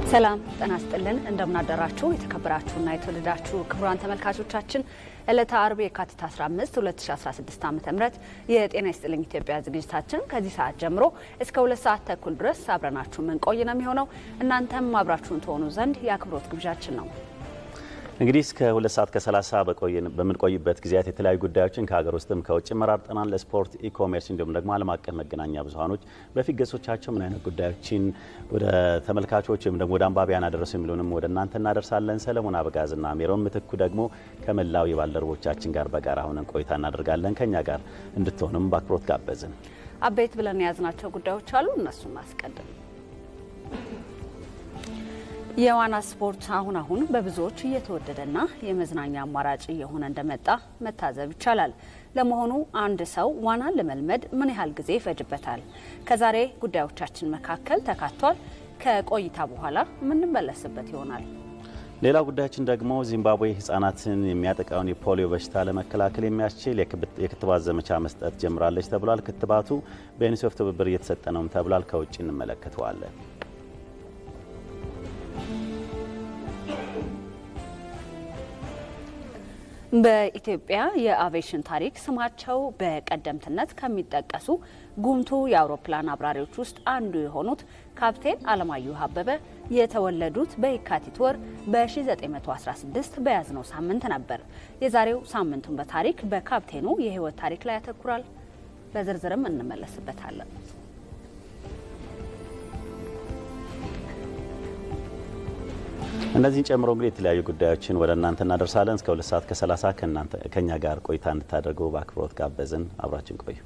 ሰላም ጤና ይስጥልን። እንደምናደራችሁ የተከበራችሁና የተወደዳችሁ ክቡራን ተመልካቾቻችን ዕለተ አርብ የካቲት 15 2016 ዓ ም የጤና ይስጥልኝ ኢትዮጵያ ዝግጅታችን ከዚህ ሰዓት ጀምሮ እስከ ሁለት ሰዓት ተኩል ድረስ አብረናችሁ ምንቆይ ነው የሚሆነው። እናንተም አብራችሁን ትሆኑ ዘንድ የአክብሮት ግብዣችን ነው። እንግዲህ እስከ ሁለት ሰዓት ከሰላሳ በምንቆይበት ጊዜያት የተለያዩ ጉዳዮችን ከሀገር ውስጥም ከውጭ መራርጠናል። ለስፖርት፣ ኢኮሜርስ እንዲሁም ደግሞ ዓለም አቀፍ መገናኛ ብዙኃኖች በፊት ገጾቻቸው ምን አይነት ጉዳዮችን ወደ ተመልካቾች ወይም ደግሞ ወደ አንባቢያን አደረሱ የሚሉንም ወደ እናንተ እናደርሳለን። ሰለሞን አበጋዝና ሜሮን ምትኩ ደግሞ ከመላው የባልደረቦቻችን ጋር በጋራ ሆነን ቆይታ እናደርጋለን። ከኛ ጋር እንድትሆንም በአክብሮት ጋበዝን። አበይት ብለን የያዝናቸው ጉዳዮች አሉ። እነሱን አስቀድም የዋና ስፖርት አሁን አሁን በብዙዎች እየተወደደና የመዝናኛ አማራጭ እየሆነ እንደመጣ መታዘብ ይቻላል። ለመሆኑ አንድ ሰው ዋናን ለመልመድ ምን ያህል ጊዜ ይፈጅበታል? ከዛሬ ጉዳዮቻችን መካከል ተካቷል። ከቆይታ በኋላ የምንመለስበት ይሆናል። ሌላው ጉዳያችን ደግሞ ዚምባብዌ ሕጻናትን የሚያጠቃውን የፖሊዮ በሽታ ለመከላከል የሚያስችል የክትባት ዘመቻ መስጠት ጀምራለች ተብሏል። ክትባቱ በዩኒሴፍ ትብብር እየተሰጠ ነውም ተብሏል። ከውጭ እንመለከተዋለን። በኢትዮጵያ የአቪዬሽን ታሪክ ስማቸው በቀደምትነት ከሚጠቀሱ ጉምቱ የአውሮፕላን አብራሪዎች ውስጥ አንዱ የሆኑት ካፕቴን አለማየሁ አበበ የተወለዱት በየካቲት ወር በ1916 በያዝነው ሳምንት ነበር። የዛሬው ሳምንቱን በታሪክ በካፕቴኑ የህይወት ታሪክ ላይ ያተኩራል። በዝርዝርም እንመለስበታለን። እነዚህን ጨምሮ እንግዲህ የተለያዩ ጉዳዮችን ወደ እናንተ እናደርሳለን። እስከ ሁለት ሰዓት ከሰላሳ ከእኛ ጋር ቆይታ እንድታደርጉ በአክብሮት ጋበዝን። አብራችን ቆዩ።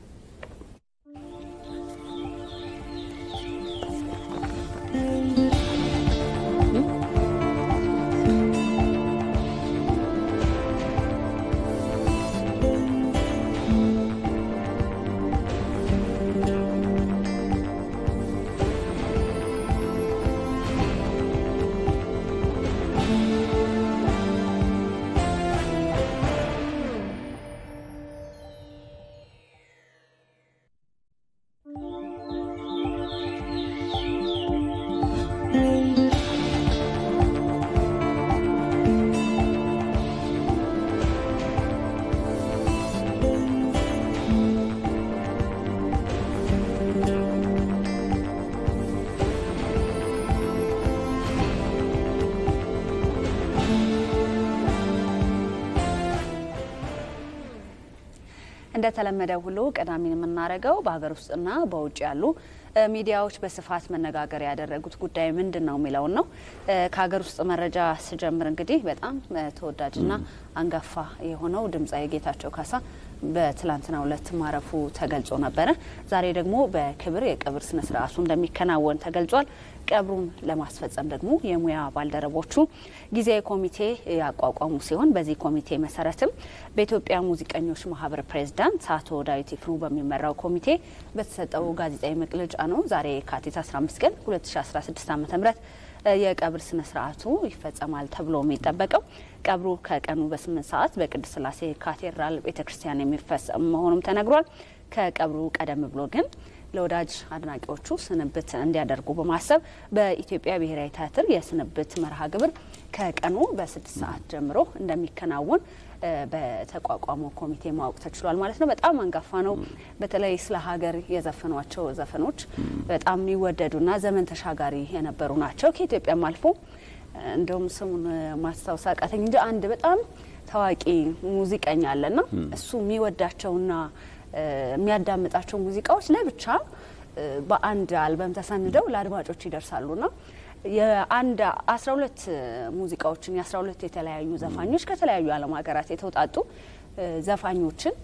እንደተለመደ ሁሉ ቀዳሚን የምናደርገው በሀገር ውስጥና በውጭ ያሉ ሚዲያዎች በስፋት መነጋገሪያ ያደረጉት ጉዳይ ምንድን ነው የሚለውን ነው። ከሀገር ውስጥ መረጃ ስጀምር እንግዲህ በጣም ተወዳጅና አንጋፋ የሆነው ድምፃዊ ጌታቸው ካሳ በትላንትናው ዕለት ማረፉ ተገልጾ ነበረ። ዛሬ ደግሞ በክብር የቀብር ስነ ስርዓቱ እንደሚከናወን ተገልጿል። ቀብሩን ለማስፈጸም ደግሞ የሙያ ባልደረቦቹ ጊዜያዊ ኮሚቴ ያቋቋሙ ሲሆን በዚህ ኮሚቴ መሰረትም በኢትዮጵያ ሙዚቀኞች ማህበር ፕሬዝዳንት አቶ ዳዊት ይፍሩ በሚመራው ኮሚቴ በተሰጠው ጋዜጣዊ መግለጫ ነው ዛሬ የካቲት 15 ቀን 2016 ዓ ም የቀብር ስነ ስርዓቱ ይፈጸማል ተብሎ የሚጠበቀው ቀብሩ ከቀኑ በስምንት ሰዓት በቅድስት ስላሴ ካቴድራል ቤተ ክርስቲያን የሚፈጸም መሆኑም ተነግሯል። ከቀብሩ ቀደም ብሎ ግን ለወዳጅ አድናቂዎቹ ስንብት እንዲያደርጉ በማሰብ በኢትዮጵያ ብሔራዊ ቲያትር የስንብት መርሃ ግብር ከቀኑ በስድስት ሰዓት ጀምሮ እንደሚከናወን በተቋቋመው ኮሚቴ ማወቅ ተችሏል ማለት ነው። በጣም አንጋፋ ነው። በተለይ ስለ ሀገር የዘፈኗቸው ዘፈኖች በጣም የሚወደዱና ዘመን ተሻጋሪ የነበሩ ናቸው። ከኢትዮጵያም አልፎ እንደውም ስሙን ማስታወስ አቃተኝ እንጂ አንድ በጣም ታዋቂ ሙዚቀኛ አለና እሱ የሚወዳቸውና የሚያዳምጣቸው ሙዚቃዎች ለብቻ በአንድ አልበም ተሰንደው ለአድማጮች ይደርሳሉና የአንድ አስራ ሁለት ሙዚቃዎችን የአስራ ሁለት የተለያዩ ዘፋኞች ከተለያዩ ዓለም ሀገራት የተውጣጡ ዘፋኞችን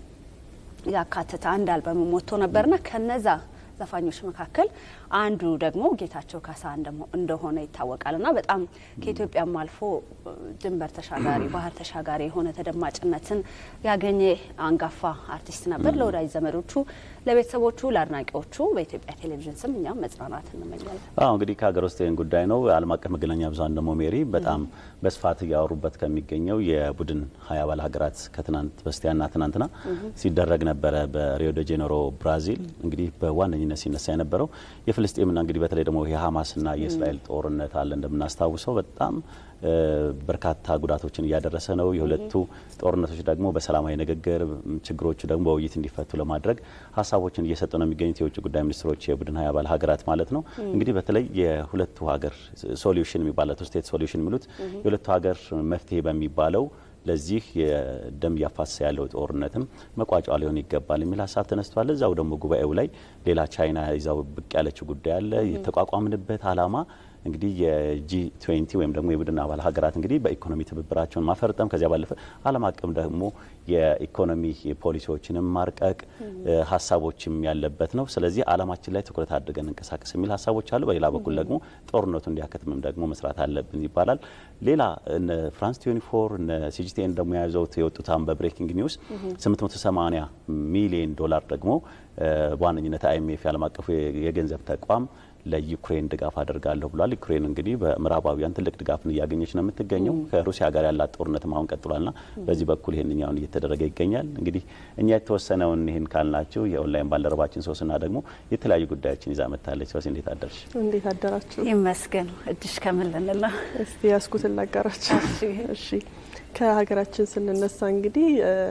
ያካተተ አንድ አልበም ወጥቶ ነበርና ከነዛ ዘፋኞች መካከል አንዱ ደግሞ ጌታቸው ካሳ እንደሆነ ይታወቃል እና በጣም ከኢትዮጵያም አልፎ ድንበር ተሻጋሪ ባህር ተሻጋሪ የሆነ ተደማጭነትን ያገኘ አንጋፋ አርቲስት ነበር። ለወዳጅ ዘመዶቹ፣ ለቤተሰቦቹ፣ ለአድናቂዎቹ በኢትዮጵያ ቴሌቪዥን ስም እኛም መጽናናት እንመኛለን። አዎ እንግዲህ ከሀገር ውስጥ ይህን ጉዳይ ነው። ዓለም አቀፍ መገናኛ ብዙኃን ደግሞ ሜሪ በጣም በስፋት እያወሩበት ከሚገኘው የቡድን ሀያ አባል ሀገራት ከትናንት በስቲያና ትናንትና ሲደረግ ነበረ በሪዮ ደ ጄኔሮ ብራዚል እንግዲህ በዋነኝነት በቀዳሚነት ሲነሳ የነበረው የፍልስጤምና እንግዲህ በተለይ ደግሞ የሀማስና የእስራኤል ጦርነት አለ እንደምናስታውሰው በጣም በርካታ ጉዳቶችን እያደረሰ ነው። የሁለቱ ጦርነቶች ደግሞ በሰላማዊ ንግግር ችግሮቹ ደግሞ በውይይት እንዲፈቱ ለማድረግ ሀሳቦችን እየሰጡ ነው የሚገኙት የውጭ ጉዳይ ሚኒስትሮች የቡድን ሀያ አባል ሀገራት ማለት ነው። እንግዲህ በተለይ የሁለቱ ሀገር ሶሉሽን የሚባለው ስቴት ሶሉሽን የሚሉት የሁለቱ ሀገር መፍትሄ በሚባለው ለዚህ የደም እያፋሰሰ ያለው ጦርነትም መቋጫ ሊሆን ይገባል የሚል ሀሳብ ተነስቷል። እዛው ደግሞ ጉባኤው ላይ ሌላ ቻይና ይዛው ብቅ ያለችው ጉዳይ አለ። የተቋቋምንበት ዓላማ እንግዲህ የጂ ትዌንቲ ወይም ደግሞ የቡድን አባል ሀገራት እንግዲህ በኢኮኖሚ ትብብራቸውን ማፈርጠም ከዚያ ባለፈ ዓለም አቀፍ ደግሞ የኢኮኖሚ ፖሊሲዎችንም ማርቀቅ ሀሳቦችም ያለበት ነው። ስለዚህ ዓላማችን ላይ ትኩረት አድርገን እንቀሳቀስ የሚል ሀሳቦች አሉ። በሌላ በኩል ደግሞ ጦርነቱ እንዲያከትምም ደግሞ መስራት አለብን ይባላል። ሌላ እነ ፍራንስ ቲዌንቲ ፎር እነ ሲጂቲኤን ደግሞ የያዘውት የወጡት አሁን በብሬኪንግ ኒውስ 880 ሚሊዮን ዶላር ደግሞ በዋነኝነት አይኤምኤፍ የዓለም አቀፉ የገንዘብ ተቋም ለዩክሬን ድጋፍ አደርጋለሁ ብሏል። ዩክሬን እንግዲህ በምዕራባውያን ትልቅ ድጋፍን እያገኘች ነው የምትገኘው። ከሩሲያ ጋር ያላት ጦርነትም አሁን ቀጥሏልና በዚህ በኩል ይህንኛውን እየተደረገ ይገኛል። እንግዲህ እኛ የተወሰነውን ይህን ካልናችሁ የኦንላይን ባልደረባችን ሶስና ደግሞ የተለያዩ ጉዳዮችን ይዛ መጥታለች። ሶስ እንዴት አደርሽ? እንዴት አደራችሁ? ይመስገን። እጅሽ ከምን ልንል ነው? እስቲ ያስኩትን ላጋራችሁ። እሺ ከሀገራችን ስንነሳ እንግዲህ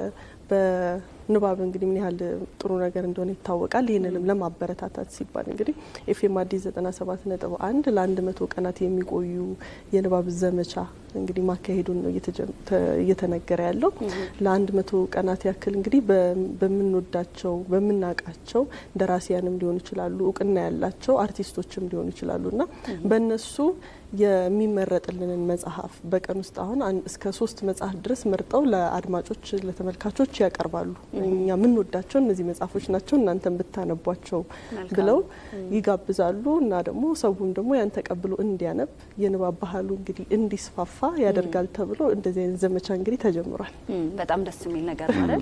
በንባብ እንግዲህ ምን ያህል ጥሩ ነገር እንደሆነ ይታወቃል። ይህንንም ለማበረታታት ሲባል እንግዲህ ኤፍኤም አዲስ 97 ነጥብ አንድ ለአንድ መቶ ቀናት የሚቆዩ የንባብ ዘመቻ እንግዲህ ማካሄዱን ነው እየተነገረ ያለው። ለአንድ መቶ ቀናት ያክል እንግዲህ በምንወዳቸው በምናውቃቸው ደራሲያንም ሊሆኑ ይችላሉ፣ እውቅና ያላቸው አርቲስቶችም ሊሆኑ ይችላሉ እና በእነሱ የሚመረጥልንን መጽሐፍ በቀን ውስጥ አሁን እስከ ሶስት መጽሐፍ ድረስ መርጠው ለአድማጮች ለተመልካቾች ያቀርባሉ። እኛ የምንወዳቸው እነዚህ መጽሐፎች ናቸው እናንተን ብታነቧቸው ብለው ይጋብዛሉ እና ደግሞ ሰውም ደግሞ ያን ተቀብሎ እንዲያነብ የንባብ ባህሉ እንግዲህ እንዲስፋፋ ያደርጋል ተብሎ እንደዚህ አይነት ዘመቻ እንግዲህ ተጀምሯል። በጣም ደስ የሚል ነገር ማለት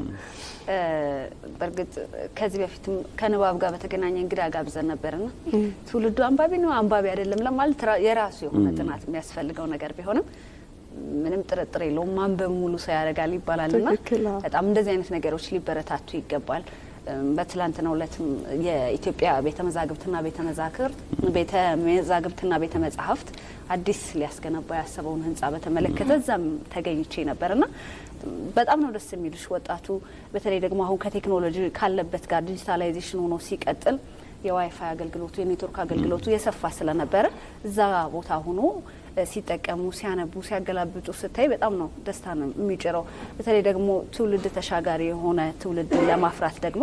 በእርግጥ ከዚህ በፊትም ከንባብ ጋር በተገናኘ እንግዳ ጋብዘን ነበርና ትውልዱ አንባቢ ነው አንባቢ አይደለም ለማለት የራሱ የሆነ ጥናት የሚያስፈልገው ነገር ቢሆንም ምንም ጥርጥር የለውም ማንበብ ሙሉ ሰው ያደርጋል ይባላልና በጣም እንደዚህ አይነት ነገሮች ሊበረታቱ ይገባል። በትላንትናው ዕለትም የኢትዮጵያ ቤተ መዛግብትና ቤተ መዛክርት ቤተ መዛግብትና ቤተ መጻሕፍት አዲስ ሊያስገነባ ያሰበውን ህንጻ በተመለከተ እዛም ተገኝቼ ነበርና በጣም ነው ደስ የሚልሽ ወጣቱ በተለይ ደግሞ አሁን ከቴክኖሎጂ ካለበት ጋር ዲጂታላይዜሽን ሆኖ ሲቀጥል የዋይፋይ አገልግሎቱ የኔትወርክ አገልግሎቱ የሰፋ ስለነበረ እዛ ቦታ ሆኖ ሲጠቀሙ ሲያነቡ ሲያገላብጡ ስታይ በጣም ነው ደስታ ነው የሚጭረው። በተለይ ደግሞ ትውልድ ተሻጋሪ የሆነ ትውልድ ለማፍራት ደግሞ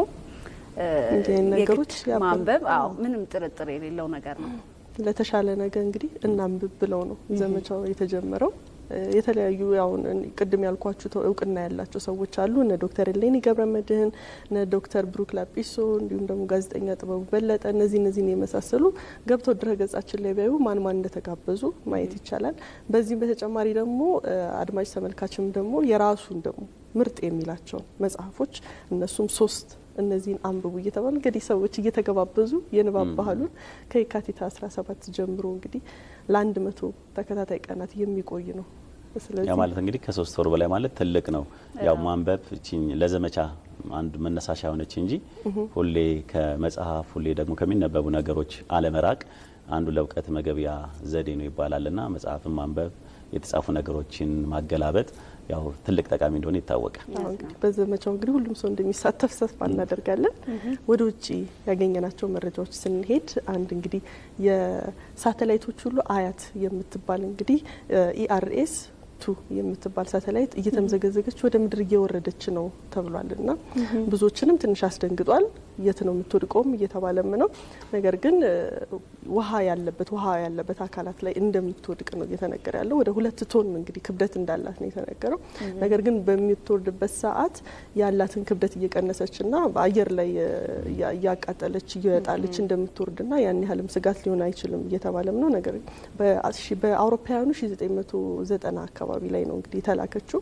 ነገሮች ማንበብ አዎ ምንም ጥርጥር የሌለው ነገር ነው። ለተሻለ ነገር እንግዲህ እናንብብ ብለው ነው ዘመቻው የተጀመረው። የተለያዩ አሁን ቅድም ያልኳችሁ እውቅና ያላቸው ሰዎች አሉ። እነ ዶክተር እሌኒ ገብረ መድህን፣ እነ ዶክተር ብሩክ ላጲሶ እንዲሁም ደግሞ ጋዜጠኛ ጥበቡ በለጠ እነዚህ እነዚህን የመሳሰሉ ገብተው ድረ ገጻችን ላይ ቢያዩ ማን ማን እንደተጋበዙ ማየት ይቻላል። በዚህም በተጨማሪ ደግሞ አድማጭ ተመልካችም ደግሞ የራሱን ደግሞ ምርጥ የሚላቸውን መጽሐፎች እነሱም ሶስት እነዚህን አንብቡ እየተባሉ እንግዲህ ሰዎች እየተገባበዙ የንባብ ባህሉን ከየካቲት 17 ጀምሮ እንግዲህ ለአንድ መቶ ተከታታይ ቀናት የሚቆይ ነው። ያ ማለት እንግዲህ ከሶስት ወር በላይ ማለት ትልቅ ነው። ያው ማንበብ ለዘመቻ አንድ መነሳሻ የሆነች እንጂ ሁሌ ከመጽሐፍ ሁሌ ደግሞ ከሚነበቡ ነገሮች አለመራቅ አንዱ ለእውቀት መገቢያ ዘዴ ነው ይባላልና መጽሐፍን ማንበብ የተጻፉ ነገሮችን ማገላበጥ ያው ትልቅ ጠቃሚ እንደሆነ ይታወቃል። እንግዲህ በዘመቻው እንግዲህ ሁሉም ሰው እንደሚሳተፍ ተስፋ እናደርጋለን። ወደ ውጭ ያገኘናቸው መረጃዎች ስንሄድ አንድ እንግዲህ የሳተላይቶች ሁሉ አያት የምትባል እንግዲህ ኢአርኤስ ቱ የምትባል ሳተላይት እየተምዘገዘገች ወደ ምድር እየወረደች ነው ተብሏል እና ብዙዎችንም ትንሽ አስደንግጧል። የት ነው የምትወድቀውም እየተባለም ነው። ነገር ግን ውሃ ያለበት ውሃ ያለበት አካላት ላይ እንደምትወድቅ ነው እየተነገረ ያለው። ወደ ሁለት ቶን እንግዲህ ክብደት እንዳላት ነው የተነገረው። ነገር ግን በምትወርድበት ሰዓት ያላትን ክብደት እየቀነሰችና በአየር ላይ እያቃጠለች እየጣለች እንደምትወርድና ያን ያህልም ስጋት ሊሆን አይችልም እየተባለም ነው። ነገር በአውሮፓውያኑ 1990 አካባቢ ላይ ነው እንግዲህ የተላከችው።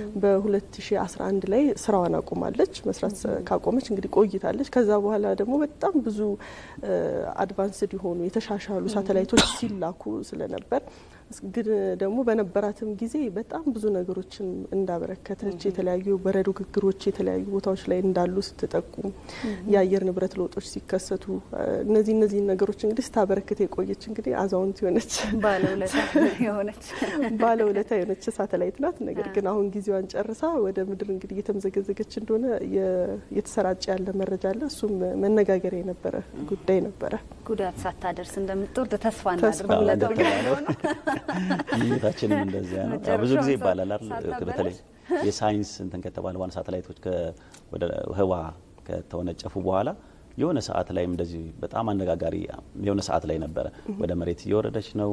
በ2011 ላይ ስራዋን አቁማለች። መስራት ካቆመች እንግዲህ ቆይታለች። ከዛ በኋላ ደግሞ በጣም ብዙ አድቫንስድ የሆኑ የተሻሻሉ ሳተላይቶች ሲላኩ ስለነበር ግን ደግሞ በነበራትም ጊዜ በጣም ብዙ ነገሮችን እንዳበረከተች የተለያዩ በረዶ ግግሮች የተለያዩ ቦታዎች ላይ እንዳሉ ስትጠቁም የአየር ንብረት ለውጦች ሲከሰቱ እነዚህ እነዚህ ነገሮች እንግዲህ ስታበረክት የቆየች እንግዲህ አዛውንት የሆነች ባለውለታ የሆነች ባለውለታ የሆነች ሳተላይት ናት። ነገር ግን አሁን ጊዜዋን ጨርሳ ወደ ምድር እንግዲህ እየተምዘገዘገች እንደሆነ የተሰራጨ ያለ መረጃ አለ። እሱም መነጋገሪያ የነበረ ጉዳይ ነበረ። ጉዳት ሳታደርስ እንደምትወርድ ተስፋ ተስፋ እናድርግ። ምኞታችንም እንደዚያ ነው። ያው ብዙ ጊዜ ይባላል አይደል? ሳታበላሽ? በተለይ የሳይንስ እንትን ከተባለ ዋና ሳተላይቶች ወደ ህዋ ከተወነጨፉ በኋላ የሆነ ሰዓት ላይም እንደዚህ በጣም አነጋጋሪ የሆነ ሰዓት ላይ ነበረ። ወደ መሬት እየወረደች ነው፣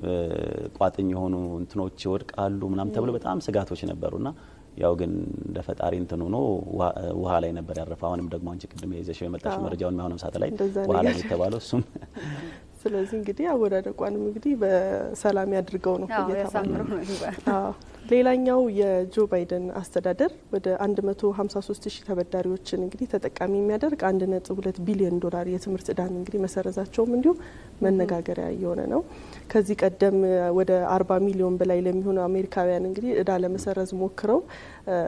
ቋጥኝ የሆኑ እንትኖች ይወድቃሉ ምናምን ተብሎ በጣም ስጋቶች ነበሩና ያው ግን እንደ ፈጣሪ እንትን ሆኖ ውሃ ላይ ነበር ያረፈ። አሁንም ደግሞ አንቺ ቅድም የይዘሽው የመጣሽ መረጃውን አሁንም ሳተላይት እንደዛ ውሃ ላይ ነገር። የተባለው እሱም ስለዚህ እንግዲህ አወዳደቋንም እንግዲህ በሰላም ያድርገው ነው ያው እየተባለ ያሳምረው ነው። ነው ይባል። አዎ። ሌላኛው የጆ ባይደን አስተዳደር ወደ 153 ሺህ ተበዳሪዎችን እንግዲህ ተጠቃሚ የሚያደርግ 1.2 ቢሊዮን ዶላር የትምህርት እዳን እንግዲህ መሰረዛቸውም እንዲሁ መነጋገሪያ እየሆነ ነው። ከዚህ ቀደም ወደ 40 ሚሊዮን በላይ ለሚሆኑ አሜሪካውያን እንግዲህ እዳ ለመሰረዝ ሞክረው እ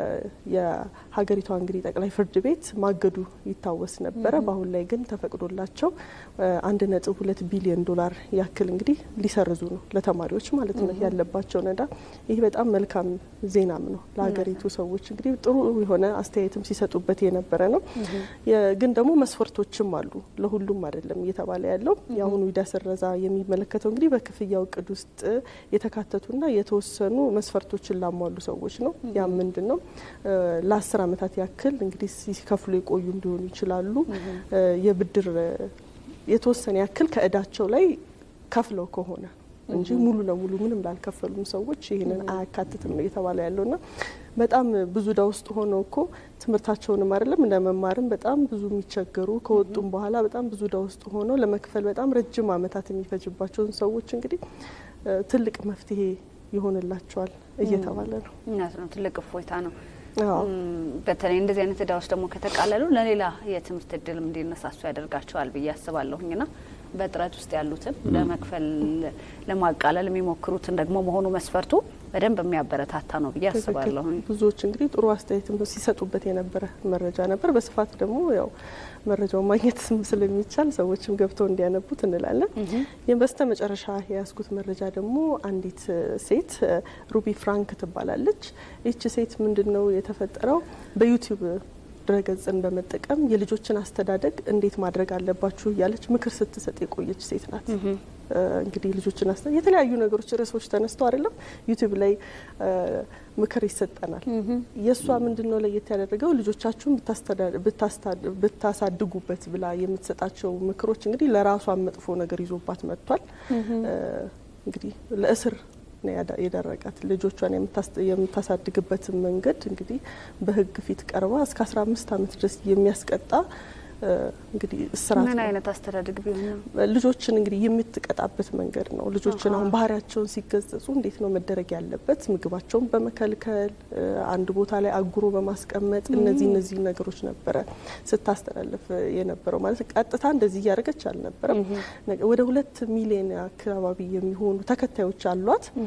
የሀገሪቷ እንግዲህ ጠቅላይ ፍርድ ቤት ማገዱ ይታወስ ነበረ። በአሁን ላይ ግን ተፈቅዶላቸው አንድ ነጥብ ሁለት ቢሊዮን ዶላር ያክል እንግዲህ ሊሰርዙ ነው ለተማሪዎች ማለት ነው ያለባቸውን እዳ። ይህ በጣም መልካም ዜናም ነው ለሀገሪቱ ሰዎች እንግዲህ ጥሩ የሆነ አስተያየትም ሲሰጡበት የነበረ ነው። የ- ግን ደግሞ መስፈርቶችም አሉ ለሁሉም አይደለም እየተባለ ያለው የአሁኑ ዕዳ ስረዛ የሚመለከተው እንግዲህ በክፍያው እቅድ ውስጥ የተካተቱና የተወሰኑ መስፈርቶችን ላሟሉ ሰዎች ነው። ያም ምንድን ነው እ ለአስር ዓመታት ያክል እንግዲህ ሲከፍሉ የቆዩ እንዲሆኑ ይችላሉ። እ የብድር እ የተወሰነ ያክል ከእዳቸው ላይ ከፍለው ከሆነ እንጂ ሙሉ ለሙሉ ምንም ላልከፈሉም ሰዎች ይህንን አያካትትም ነው እየተባለ ያለውና በጣም ብዙ እዳ ውስጥ ሆነው እኮ ትምህርታቸውንም አይደለም ለመማርም በጣም ብዙ የሚቸገሩ ከወጡም በኋላ በጣም ብዙ እዳ ውስጥ ሆነው ለመክፈል በጣም ረጅም ዓመታት የሚፈጅባቸውን ሰዎች እንግዲህ እ ትልቅ መፍትሄ ይሆንላቸዋል እየተባለ ነው። እውነት ነው። ትልቅ እፎይታ ነው። አዎ። እም፣ በተለይ እንደዚህ አይነት እዳዎች ደግሞ ከተቃለሉ ለሌላ የትምህርት እድልም እንዲነሳሱ ያደርጋቸዋል ብዬ አስባለሁኝ ና በጥረት ውስጥ ያሉትን ለመክፈል ለማቃለል የሚሞክሩትን ደግሞ መሆኑ መስፈርቱ በደንብ የሚያበረታታ ነው ብዬ ትክክል። አስባለሁኝ። ብዙዎች እንግዲህ ጥሩ አስተያየትም ሲሰጡበት የነበረ መረጃ ነበር። በስፋት ደግሞ ያው መረጃውን ማግኘት ስለሚቻል ሰዎችም ገብተው እንዲያነቡት እንላለን። ይህም በስተ መጨረሻ የያዝኩት መረጃ ደግሞ አንዲት እ ሴት እ ሩቢ ፍራንክ ትባላለች። ይቺ ሴት ምንድን ነው የተፈጠረው በዩቲዩብ ድረገጽን በመጠቀም የልጆችን አስተዳደግ እንዴት ማድረግ አለባችሁ እያለች ምክር ስትሰጥ የቆየች ሴት ናት። እ እንግዲህ ልጆችን አስተ የተለያዩ ነገሮች ርዕሶች ተነስተው አይደለም ዩቲዩብ ላይ እ ምክር ይሰጠናል። የእሷ ምንድን ነው ለየት ያደረገው ልጆቻችሁን ብታስተዳ- ብታስታ- ብታሳድጉበት ብላ የምትሰጣቸው ምክሮች እንግዲህ ለራሷ መጥፎ ነገር ይዞባት መጥቷል። እ እንግዲህ ለእስር ነው ያዳ- የዳረጋት ልጆቿን የምታስ- የምታሳድግበትን መንገድ እንግዲህ በሕግ ፊት ቀርባ እስከ 15 ዓመት ድረስ የሚያስቀጣ እ እንግዲህ እስራት ምን ነው። አይነት አስተዳደግ ቢሆን ነው? ልጆችን እንግዲህ የምትቀጣበት መንገድ ነው። ልጆችን አሁን ባህሪያቸውን ሲገሰጹ እንዴት ነው መደረግ ያለበት? ምግባቸውን በመከልከል እ አንድ ቦታ ላይ አጉሮ በማስቀመጥ እነዚህ እነዚህ ነገሮች ነበረ ስታስተላልፍ የነበረው ማለት ቀጥታ እንደዚህ እያደረገች አልነበረም። ነገ- ወደ ሁለት ሚሊዮን አካባቢ የሚሆኑ ተከታዮች አሏት። እ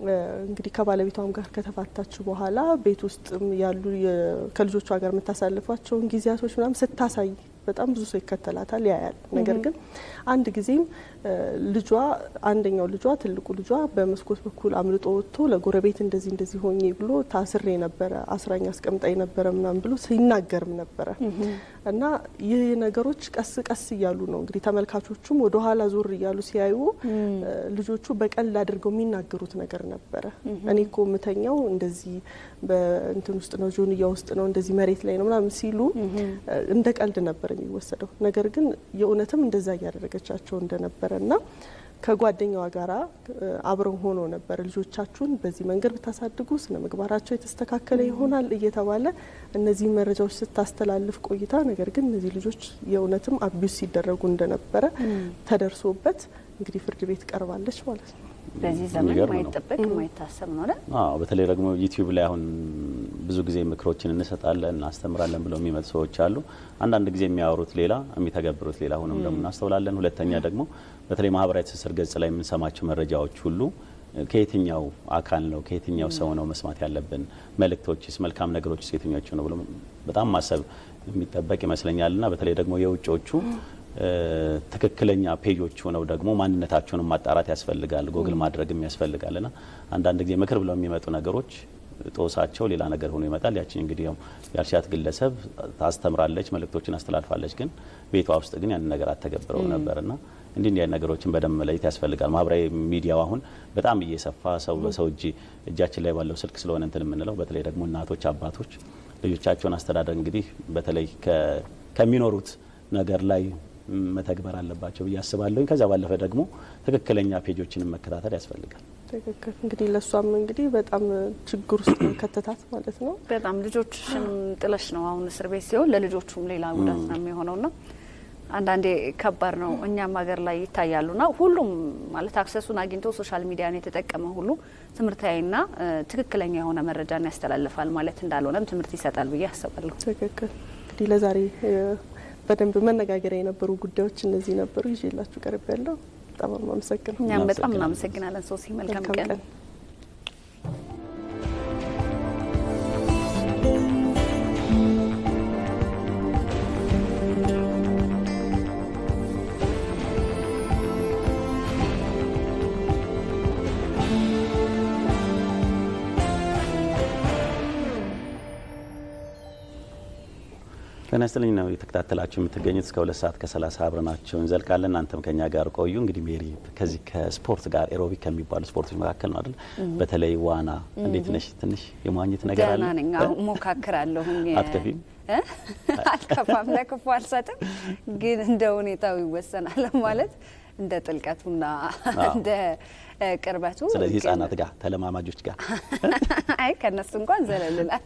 እንግዲህ ከባለቤቷም ጋር ከተፋታች በኋላ ቤት ውስጥ ያሉ የ- ከልጆቿ ጋር የምታሳልፏቸውን ጊዜያቶች ምናምን ስታሳይ በጣም ብዙ ሰው ይከተላታል፣ ያያል። ነገር ግን አንድ ጊዜም እ ልጇ አንደኛው ልጇ ትልቁ ልጇ በመስኮት በኩል አምልጦ ወጥቶ ለጎረቤት እንደዚህ እንደዚህ ሆኜ ብሎ ታስሬ ነበረ አስራኝ አስቀምጣ ነበረ ምናምን ብሎ ሲናገርም ነበረ እና ይህ ነገሮች ቀስ ቀስ እያሉ ነው እንግዲህ ተመልካቾቹም ወደ ኋላ ዞር እያሉ ሲያዩ እ ልጆቹ በቀልድ አድርገው የሚናገሩት ነገር ነበረ። እኔ እኮ ምተኛው እንደዚህ በእንትን ውስጥ ነው ጆንያ ውስጥ ነው እንደዚህ መሬት ላይ ነው ምናምን ሲሉ እ እንደ ቀልድ ነበር የሚወሰደው። ነገር ግን የእውነትም እንደዛ እያደረገቻቸው እንደነበረ እና ከጓደኛዋ ጋራ እ አብረው ሆኖ ነበር ልጆቻችሁን በዚህ መንገድ ብታሳድጉ ስነ ምግባራቸው የተስተካከለ ይሆናል እየተባለ እነዚህ መረጃዎች ስታስተላልፍ ቆይታ ነገር ግን እነዚህ ልጆች የእውነትም አቢዩስ ሲደረጉ እንደነበረ ተደርሶበት እንግዲህ ፍርድ ቤት ቀርባለች ማለት ነው። በዚህ ዘመን የሚገርም ነው። ማይጠበቅ ማይታሰብ ነው አይደል? አዎ በተለይ ደግሞ ዩቲዩብ ላይ አሁን ብዙ ጊዜ ምክሮችን እንሰጣለን እናስተምራለን ብለው የሚመጡ ሰዎች አሉ። አንዳንድ ጊዜ የሚያወሩት ሌላ የሚተገብሩት ሌላ ሆኖም ደግሞ እናስተውላለን። ሁለተኛ ደግሞ በተለይ ማህበራዊ ትስስር ገጽ ላይ የምንሰማቸው መረጃዎች ሁሉ ከየትኛው አካል ነው ከየትኛው ሰው ነው መስማት ያለብን? መልእክቶችስ፣ መልካም ነገሮችስ የትኞቹ ነው ብሎ በጣም ማሰብ የሚጠበቅ ይመስለኛል እና በተለይ ደግሞ የውጮቹ ትክክለኛ ፔጆች ሆነው ደግሞ ማንነታቸውን ማጣራት ያስፈልጋል፣ ጎግል ማድረግም ያስፈልጋል እና አንዳንድ ጊዜ ምክር ብለው የሚመጡ ነገሮች ጦሳቸው ሌላ ነገር ሆኖ ይመጣል። ያችን እንግዲህ ያው ያልሻት ግለሰብ ታስተምራለች፣ መልእክቶችን አስተላልፋለች፣ ግን ቤቷ ውስጥ ግን ያንን ነገር አተገብረው ነበርና እንዲህ እንዲህ ነገሮችን በደንብ መለየት ያስፈልጋል። ማህበራዊ ሚዲያው አሁን በጣም እየሰፋ ሰው በሰው እጅ እጃችን ላይ ባለው ስልክ ስለሆነ እንትን የምንለው በተለይ ደግሞ እናቶች፣ አባቶች ልጆቻቸውን አስተዳደር እንግዲህ በተለይ ከሚኖሩት ነገር ላይ መተግበር አለባቸው ብዬ አስባለሁ። ከዛ ባለፈ ደግሞ ትክክለኛ ፔጆችንም መከታተል ያስፈልጋል። ትክክል። እንግዲህ ለእሷም እንግዲህ በጣም ችግር ውስጥ ከተታት ማለት ነው። በጣም ልጆችሽንም ጥለሽ ነው አሁን እስር ቤት ሲሆን ለልጆቹም ሌላ ጉዳት ነው የሚሆነውና አንዳንዴ ከባድ ነው። እኛም ሀገር ላይ ይታያሉና ሁሉም ማለት አክሰሱን አግኝቶ ሶሻል ሚዲያን የተጠቀመ ሁሉ ትምህርታዊና ትክክለኛ የሆነ መረጃን ያስተላልፋል ማለት እንዳልሆነም ትምህርት ይሰጣል ብዬ አስባለሁ። ትክክል። እንግዲህ ለዛሬ በደንብ መነጋገሪያ የነበሩ ጉዳዮች እነዚህ ነበሩ። ይዤላችሁ ቀርብ ያለው በጣም አመሰግናለሁ። እኛም በጣም እናመሰግናለን ሶሲ። መልካም ቀን። ጤና ይስጥልኝ ነው የተከታተላችሁ የምትገኙት እስከ ሁለት ሰዓት ከሰላሳ አብረናቸው እንዘልቃለን። እናንተም ከኛ ጋር ቆዩ። እንግዲህ ሜሪ ከዚህ ከስፖርት ጋር ኤሮቢክ ከሚባሉ ስፖርቶች መካከል ነው አይደል? በተለይ ዋና እንዴት ነሽ? ትንሽ የመዋኘት ነገር አለ? ደህና ነኝ። ሞካክራለሁኝ። አትከፊም? አልከፋም፣ ለክፉ አልሰጥም። ግን እንደ ሁኔታው ይወሰናል ማለት እንደ ጥልቀቱና እንደ ቅርበቱ። ስለዚህ ህጻናት ጋር ተለማማጆች ጋር አይ ከነሱ እንኳን ዘለልላል።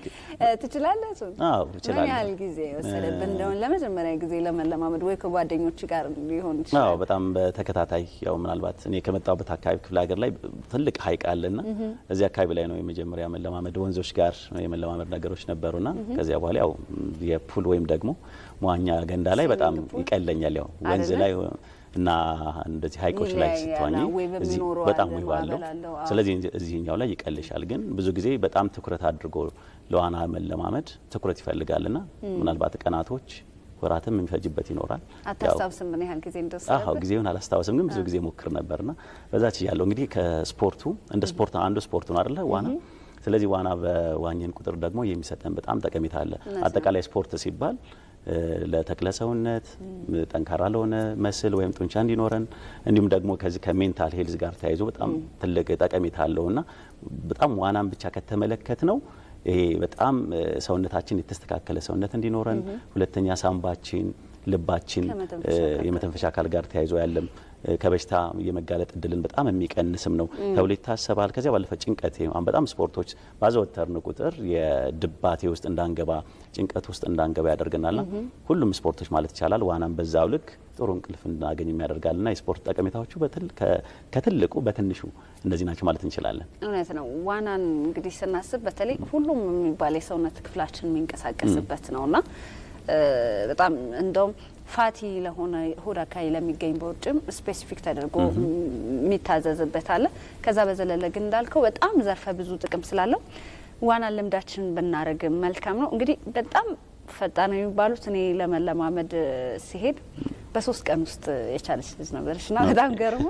ትችላለህ? እሱን አዎ ምን እችላለሁ። ያህል ጊዜ ወሰደብን እንደሆነ ለመጀመሪያ ጊዜ ለመለማመድ ወይ ከጓደኞች ጋር ሊሆን ይችላል? አዎ በጣም በተከታታይ ያው ምናልባት እኔ ከመጣሁበት አካባቢ ክፍለ ሀገር ላይ ትልቅ ሀይቅ አለና እዚህ አካባቢ ላይ ነው የመጀመሪያ መለማመድ ወንዞች ጋር የመለማመድ ነገሮች ነበሩና ከዚያ በኋላ ያው የፑል ወይም ደግሞ መዋኛ ገንዳ ላይ በጣም ይቀለኛል። ያው ወንዝ አይደለ? ላይ እና እንደዚህ ሀይቆች ላይ ይለያያል። ስትዋኝ ወይ እዚህ በሚኖረው በጣም አለ፣ ውብ አለው። ማዕበል አለው። አዎ። ስለዚህ እዚህኛው ላይ ይቀልሻል። ግን ብዙ ጊዜ በጣም ትኩረት አድርጎ ለዋና መለማመድ ትኩረት ይፈልጋልና ምናልባት ቀናቶች ወራትም የሚፈጅበት ይኖራል። ያው አታስታውስም ምን ያህል ጊዜ እንደወሰደብህ? አዎ ጊዜውን አላስታውስም፣ ግን ብዙ ጊዜ ሞክር ነበርና በዛ ችያለሁ። እንግዲህ ከስፖርቱ እንደ ስፖርት አንዱ ስፖርት ነው አይደለ ዋና። ስለዚህ ዋና በዋኘን ቁጥር ደግሞ የሚሰጠን በጣም ጠቀሜታ አለ። አጠቃላይ ስፖርት ሲባል እ ለተክለ ሰውነት ጠንካራ ለሆነ መስል ወይም ጡንቻ እንዲኖረን እንዲሁም ደግሞ ከዚህ ከሜንታል ሄልዝ ጋር ተያይዞ በጣም ትልቅ ጠቀሜታ አለውና በጣም ዋናን ብቻ ከተመለከት ነው ይሄ በጣም እ ሰውነታችን የተስተካከለ ሰውነት እንዲኖረን፣ ሁለተኛ ሳምባችን፣ ልባችን ከመተንፈሻ እ አካል የመተንፈሻ አካል ጋር ተያይዞ ያለም እ ከበሽታ የመጋለጥ እድልን በጣም የሚቀንስም ነው ተብሎ ይታሰባል። ከዚያ ባለፈ ጭንቀት አሁን በጣም ስፖርቶች ባዘወተርን ቁጥር የድባቴ ውስጥ እንዳንገባ ጭንቀት ውስጥ እንዳንገባ ያደርገናልና ሁሉም ስፖርቶች ማለት ይቻላል ዋናም በዛው ልክ ጥሩ እንቅልፍ እንድናገኝ የሚያደርጋልና የስፖርት ጠቀሜታዎቹ በትል- ከ- ከትልቁ በትንሹ እነዚህ ናቸው ማለት እንችላለን። እውነት ነው። ዋናን እንግዲህ ስናስብ በተለይ ሁሉም የሚባል የሰውነት ክፍላችን የሚንቀሳቀስበት ነውና እ በጣም እንደውም ፋቲ ለሆነ ሆድ አካባቢ ለሚገኝ በውጭም ስፔሲፊክ ተደርጎ የሚታዘዝበት አለ። ከዛ በዘለለ ግን እንዳልከው በጣም ዘርፈ ብዙ ጥቅም ስላለው ዋናን ልምዳችን ብናደርግ መልካም ነው። እንግዲህ በጣም ፈጣን የሚባሉት እኔ ለመለማመድ ሲሄድ በሶስት ቀን ውስጥ የቻለች ልጅ ነበረች እና በጣም ገርሞ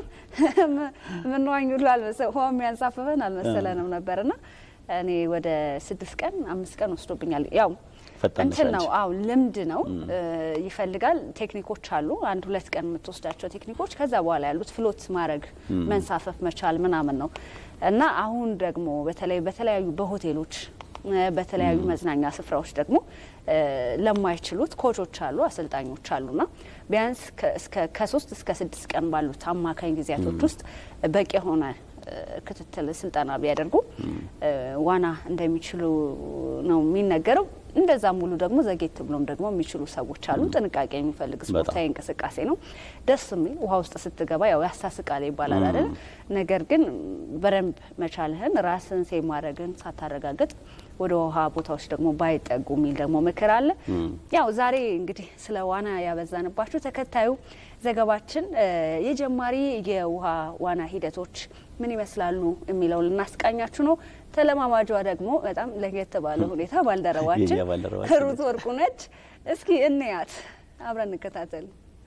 ምንዋኝ ሁሉ አልመሰ ውሃ የሚያንሳፍፈን አልመሰለንም ነበርና እኔ ወደ ስድስት ቀን አምስት ቀን ወስዶብኛል። ያው ፈጣን ነሽ እንትን ነው አንቺ። አው ልምድ ነው እ ይፈልጋል። ቴክኒኮች አሉ። አንድ ሁለት ቀን የምትወስዳቸው ቴክኒኮች፣ ከዛ በኋላ ያሉት ፍሎት ማድረግ መንሳፈፍ መቻል ምናምን ነው እና አሁን ደግሞ በተለይ በተለያዩ በሆቴሎች እ በተለያዩ መዝናኛ ስፍራዎች ደግሞ እ ለማይችሉት ኮቾች አሉ፣ አሰልጣኞች አሉና ቢያንስ ከ- እስከ ከሶስት እስከ ስድስት ቀን ባሉት አማካኝ ጊዜያቶች ውስጥ በቂ የሆነ እ ክትትል ስልጠና ቢያደርጉ እ ዋና እንደሚችሉ ነው የሚነገረው። እንደዛም ሙሉ ደግሞ ዘጌት ብሎም ደግሞ የሚችሉ ሰዎች አሉ። ጥንቃቄ የሚፈልግ ስፖርታዊ እንቅስቃሴ ነው። ደስ የሚል ውሃ ውስጥ ስትገባ ያው ያሳስቃል ይባላል አይደል? ነገር ግን በደንብ መቻልህን ራስን ሴ ማድረግን ሳታረጋግጥ ወደ ውሃ ቦታዎች ደግሞ ባይጠጉ የሚል ደግሞ ምክር አለ። ያው ዛሬ እንግዲህ ስለ ዋና ያበዛንባችሁ ተከታዩ ዘገባችን የጀማሪ የውሃ ዋና ሂደቶች ምን ይመስላሉ የሚለው ልናስቃኛችሁ ነው። ተለማማጇ ደግሞ በጣም ለየት ባለ ሁኔታ ባልደረባችን ሩት ወርቁ ነች። እስኪ እንያት፣ አብረን እንከታተል።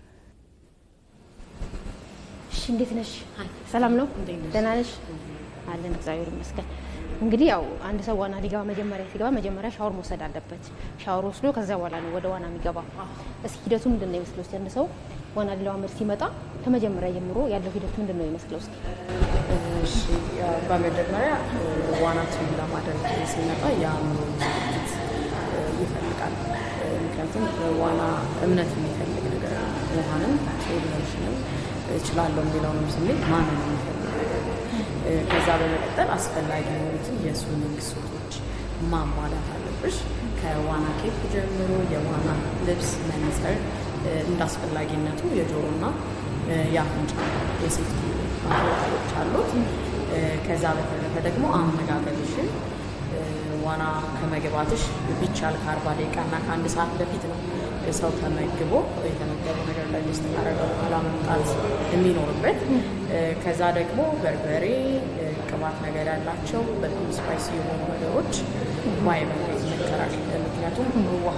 እሺ፣ እንዴት ነሽ? ሰላም ነው? ደህና ነሽ? አለን፣ እግዚአብሔር ይመስገን። እንግዲህ ያው አንድ ሰው ዋና ሊገባ መጀመሪያ ሲገባ መጀመሪያ ሻወር መውሰድ አለበት። ሻወር ወስዶ ከዚያ በኋላ ነው ወደ ዋና የሚገባው። እስኪ ሂደቱ ምንድን ነው ይመስለው? እስኪ አንድ ሰው ዋና ሊለማመድ ሲመጣ ከመጀመሪያ ጀምሮ ያለው ሂደት ምንድን ነው ይመስለው? እስኪ እሺ በመጀመሪያ ዋናችን ለማድረግ ሲመጣ የአእምሮ ዝግጅት ይፈልጋል። ምክንያቱም ዋና እምነት የሚፈልግ ነገር ነው። ውሃንም ቴሌቪዥንም እችላለሁ የሚለውንም ስሜት ማመን የሚፈልግ ነገር ነው። ከዛ በመቀጠል አስፈላጊ የሆኑትን የስዊሚንግ ሱቶች ማሟላት አለብሽ። ከዋና ኬፕ ጀምሮ የዋና ልብስ፣ መነጽር እንደ አስፈላጊነቱ የጆሮና የአፍንጫ የሴፍቲ ማቴሪያሎች አሉት። ከዛ በተረፈ ደግሞ አመጋገብሽን ዋና ከመግባትሽ ቢቻል ከአርባ ደቂቃና ከአንድ ሰዓት በፊት ነው ሰው ተመግቦ የተመገበው ነገር ላይ ውስጥ ካረገው በኋላ መምጣት የሚኖርበት። ከዛ ደግሞ በርበሬ፣ ቅባት ነገር ያላቸው በጣም ስፓይሲ የሆኑ ነገሮች ባይበላ ይመከራል። ምክንያቱም ውሃ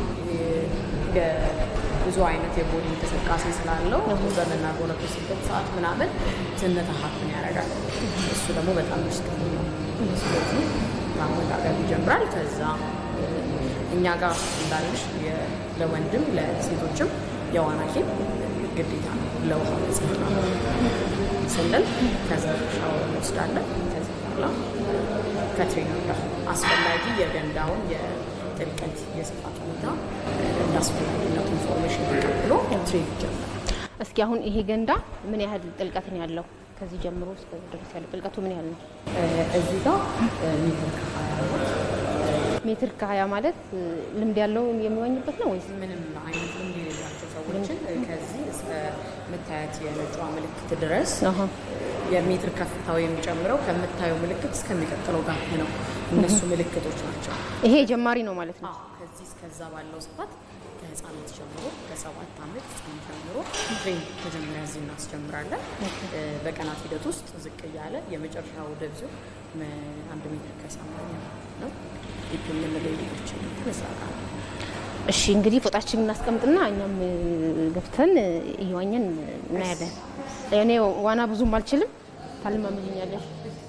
ብዙ አይነት የቦዲ እንቅስቃሴ ስላለው በምናጎረብስበት ሰዓት ምናምን ትንታ ሀፍን ያደርጋል። እሱ ደግሞ በጣም ሪስክ ነው። ስለዚህ ማመጋገብ ይጀምራል። ከዛ እኛ ጋር እንዳለሽ ለወንድም ለሴቶችም የዋና ኬፕ ግዴታ ነው። ለውሃ ንጽህና ስንል ከዛ ሻወር እንወስዳለን። ከዚ በኋላ ከትሬነር ጋር አስፈላጊ የገንዳውን የጥልቀት የስፋት ሁኔታ እንደ አስፈላጊነቱ ኢንፎርሜሽን ተቀብሎ ትሬን ይጀምራል። እስኪ አሁን ይሄ ገንዳ ምን ያህል ጥልቀት ነው ያለው? ከዚህ ጀምሮ እስከዚህ ድረስ ያለው ጥልቀቱ ምን ያህል ነው? እዚህ ጋር ሜትር ከሀያ ሜትር ከሀያ ማለት ልምድ ያለው የሚዋኝበት ነው ወይስ ምንም አይነት ልምድ የሌላቸው ሰዎችን ከዚህ እስከ ምታያት የነጯ ምልክት ድረስ የሜትር ከፍታው የሚጨምረው ከምታየው ምልክት እስከሚቀጥለው ጋር ነው። እነሱ ምልክቶች ናቸው። ይሄ ጀማሪ ነው ማለት ነው። ከዚህ እስከዛ ባለው ስፋት ከህፃናት ጀምሮ ከሰባት ዓመት ህፃን ጀምሮ ትሬን መጀመሪያ እዚህ እናስጀምራለን። በቀናት ሂደት ውስጥ ዝቅ እያለ የመጨረሻው ደብዙ አንድ ሜትር ከሰማንያ ነው። ዲፕ የምንለው የልጆች እዛ ጋር ነው። እሺ እንግዲህ ፎጣችን እናስቀምጥና እኛም ገብተን እየዋኘን እናያለን። እኔ ዋና ብዙም አልችልም፣ ታልማምልኛለሽ?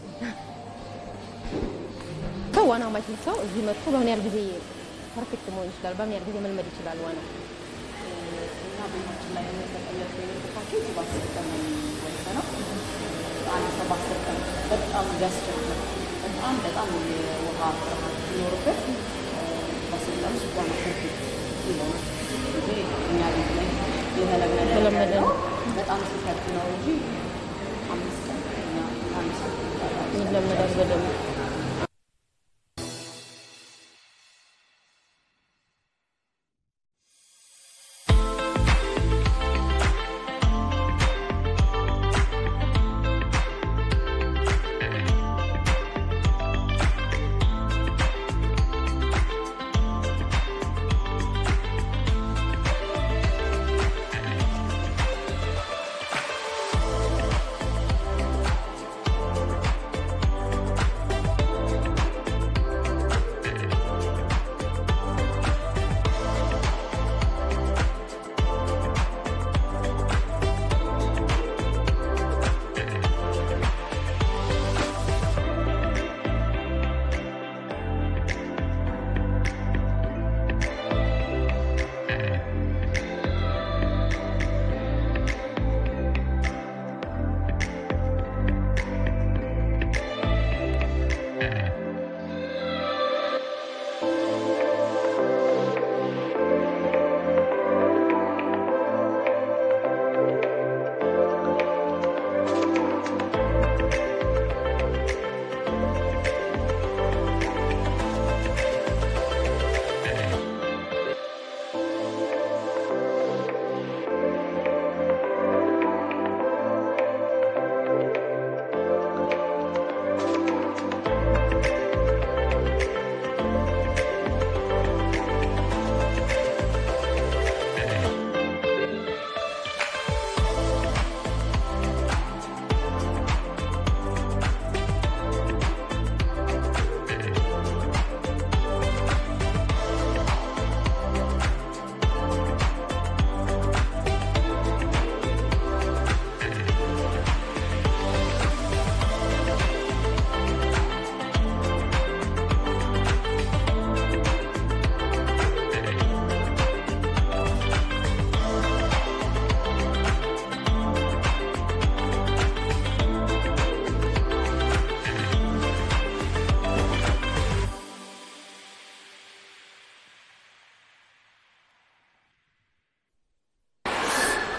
ሰው ዋና ማይችል ሰው እዚህ መጥቶ በምን ያህል ጊዜ ፐርፌክት መሆን ይችላል? በምን ያህል ጊዜ መልመድ ይችላል ዋና? እና ቤታችን ላይ የምንሰጠለት ፓኬጅ በአስር ቀን ነው የሚወሰነው። አንድ ሰው በአስር ቀን በጣም ቢያስቸግር በጣም በጣም የውሃ ፍርሃት ሲኖርበት በአስር ቀን ውስጥ ዋና ፐርፌክት ይሆናል። እንጂ እኛ ቤት ላይ የተለመደ የተለመደ ነው። ነው። በጣም ሲከብድ ነው እንጂ አምስት ቀን እኛ አንድ ሰው ይለመዳል በደንብ።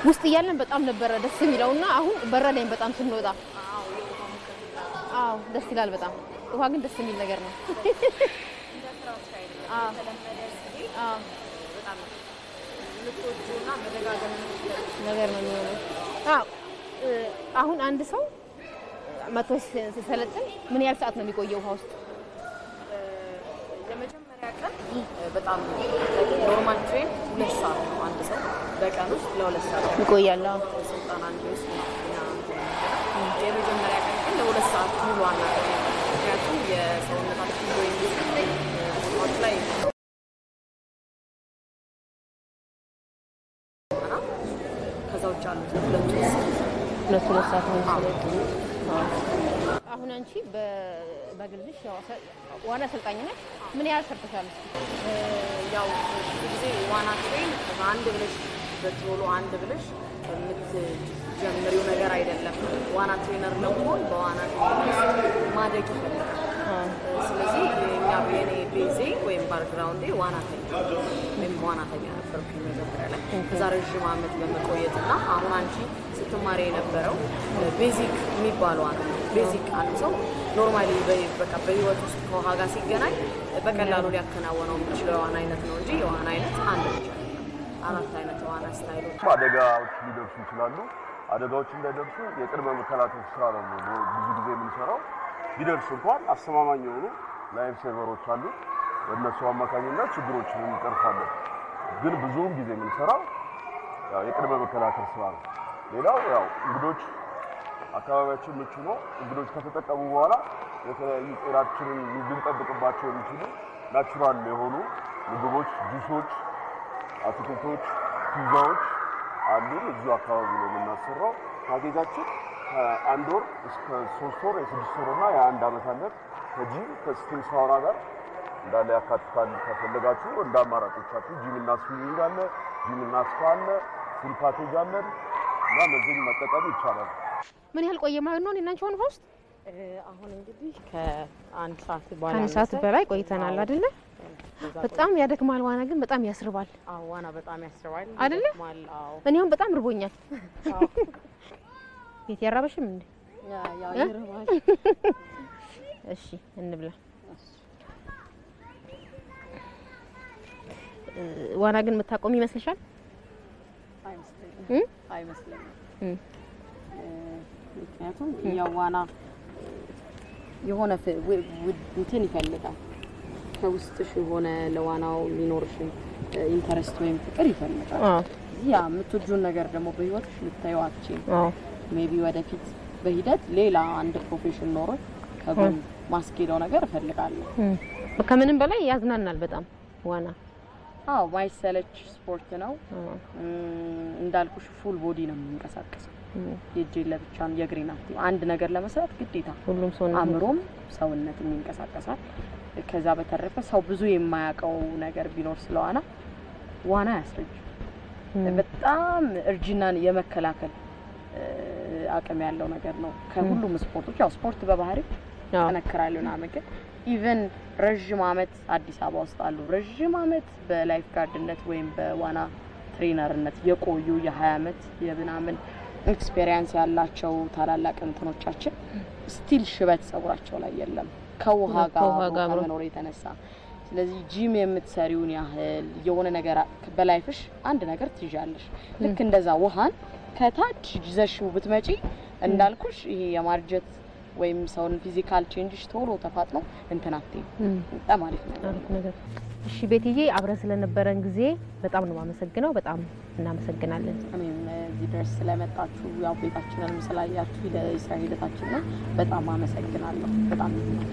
ውስጥ እያለን በጣም ነበረ ደስ የሚለውና አሁን በረደኝ በጣም ስንወጣ። አዎ ደስ ይላል በጣም ውሃ ግን ደስ የሚል ነገር ነው። አዎ አዎ ነገር ነው የሚሆነው። አዎ እ፣ አሁን አንድ ሰው መቶ ሲ- ሲሰለጥን ምን ያህል ሰዓት ነው የሚቆየው ውሃ ውስጥ? የመጀመሪያ ቀን በጣም ኖርማል ትሬን ሁለት ሰዓት ነው። አንድ ሰው በቀን ውስጥ ለሁለት ሰዓት ይቆያል። አዎ ስልጠና እንዲወስድ ነው እኛ እንትን የመጀመሪያ ቀን ግን ለሁለት ሰዓት ሙሉ አናገኝም። ምክንያቱም የሰውነታችን ወይም ስፖርት ላይ እና ከዛ ውጭ ያሉት ሁለቱ ሁለት ሁለት ሰዓት ነው የሚሰለጥኑ። አሁን አንቺ በ- በግልሽ ያው አሰ- ዋና አሰልጣኝ ነሽ። ምን ያህል ሰርተሻል? ያው ብዙ ጊዜ ዋና ትሬን አንድ ብለሽ በቶሎ አንድ ብለሽ የምትጀምሪው ነገር አይደለም። ዋና ትሬነር ለመሆን በዋና ትሬነር ማደግ ይፈልጋል። ስለዚህ የኛ የኔ ቤዜ ወይም ባክግራውንዴ ዋናተኛ ወይም ዋናተኛ ነበርኩኝ መጀመሪያ ላይ። ከዛ ረዥም ዓመት በመቆየትና አሁን አንቺ ስትማሪ የነበረው ቤዚክ የሚባለው ዋና ነው። ቤዚክ አንድ ሰው ኖርማሊ በቃ በህይወት ውስጥ ከውሃ ጋር ሲገናኝ በቀላሉ ሊያከናወነው የሚችለው የዋና አይነት ነው እንጂ የዋና አይነት አንድ ብቻ አይደለም። አራት አይነት የዋና ስታይሎች አደጋዎች ሊደርሱ ይችላሉ። አደጋዎች እንዳይደርሱ የቅድመ መከላከል ስራ ነው ብዙ ጊዜ የምንሰራው። ቢደርስ እንኳን አስተማማኝ የሆኑ ላይፍ ሴቨሮች አሉ። በእነሱ አማካኝነት ችግሮችን እንቀርፋለን። ግን ብዙውን ጊዜ የምንሰራው ያው የቅድመ መከላከል ስራ ነው። ሌላው ያው እንግዶች አካባቢያችን ምቹ ነው። እንግዶች ከተጠቀሙ በኋላ የተለያዩ ጤናችንን ልንጠብቅባቸው የሚችሉ ናቹራል የሆኑ ምግቦች፣ ጁሶች፣ አትክልቶች፣ ፒዛዎች አሉን። እዚሁ አካባቢ ነው የምናሰራው። ፓኬጃችን ከአንድ ወር እስከ ሶስት ወር የስድስት ወር እና የአንድ ዓመት አለን። ከጂም ከስቲም ሳውና ጋር እንዳለ ያካትታል። ከፈለጋችሁ እንደ አማራጮቻችሁ ጂም እና ስዊሚንግ አለ፣ ጂም እና ስፓ አለ፣ ፉል ፓኬጅ አለን እና እነዚህን መጠቀም ይቻላል። ምን ያህል ቆየ ማለት ነው? እኔና አንቺ አሁን ውሃ ውስጥ አሁን እንግዲህ ከአንድ ሰዓት በኋላ ከአንድ ሰዓት በላይ ቆይተናል አይደለ? በጣም ያደክማል። ዋና ግን በጣም ያስርባል ዋና በጣም ያስባል አይደለ? ይደክማል። አዎ እኔ አሁን በጣም ርቦኛል። ቤት ያራበሽም እንዴ? እሺ እንብላ። እ፣ ዋና ግን የምታቆሚ ይመስልሻል? እ? አይመስለኝም። እ። ምክንያቱም ያው ዋና የሆነ ፍ- ው- ው- እንትን ይፈልጋል ከውስጥሽ የሆነ ለዋናው የሚኖርሽን ኢንተረስት ወይም ፍቅር ይፈልጋል። አዎ ያ የምትወጂውን ነገር ደግሞ በህይወትሽ ልታየው አትችይም። አዎ ሜቢ ወደፊት በሂደት ሌላ አንድ ፕሮፌሽን ኖሮ ከጎን ማስኬደው ነገር እፈልጋለሁ። እ። ከምንም በላይ ያዝናናል በጣም ዋና። አዎ ማይሰለች ስፖርት ነው። አዎ እም፣ እንዳልኩሽ ፉል ቦዲ ነው የሚንቀሳቀሰው። እ። የእጄን ለብቻን የእግሬን አክቲቭ አንድ ነገር ለመስራት ግዴታ ሁሉም ሰው ነው አእምሮም ሰውነትም ይንቀሳቀሳል። ከዛ በተረፈ ሰው ብዙ የማያውቀው ነገር ቢኖር ስለዋና ዋና ያስረጅ በጣም እርጅናን የመከላከል እ፣ አቅም ያለው ነገር ነው። ከሁሉም ስፖርቶች ያው ስፖርት በባህሪ አዎ ጠነክራሉ ምናምን ግን ኢቨን ረዥም አመት አዲስ አበባ ውስጥ አሉ ረዥም አመት በላይፍ ጋርድነት ወይም በዋና ትሬነርነት የቆዩ የ20 አመት የምናምን ኤክስፔሪንስ ያላቸው ታላላቅ እንትኖቻችን ስቲል ሽበት ጸጉራቸው ላይ የለም ከውሃ ጋር ከውሃ አብሮ ጋር አብሮ። ከመኖር የተነሳ ስለዚህ ጂም የምትሰሪውን ያህል የሆነ ነገር በላይፍሽ አንድ ነገር ትይዣለሽ። ልክ እንደዛ ውሃን ከታች ይዘሽው ብትመጪ እንዳልኩሽ ይሄ የማርጀት ወይም ሰውን ፊዚካል ቼንጅሽ ቶሎ ተፋጥኖ እንትን አትይም። በጣም አሪፍ ነው። አሪፍ ነገር። እሺ ቤትዬ፣ አብረን ስለነበረን ጊዜ በጣም ነው የማመሰግነው። በጣም እናመሰግናለን። እኔም እዚህ ድረስ ስለመጣችሁ ያው ቤታችንንም ስላያችሁ የስራ ሂደታችን ነው በጣም አመሰግናለሁ። በጣም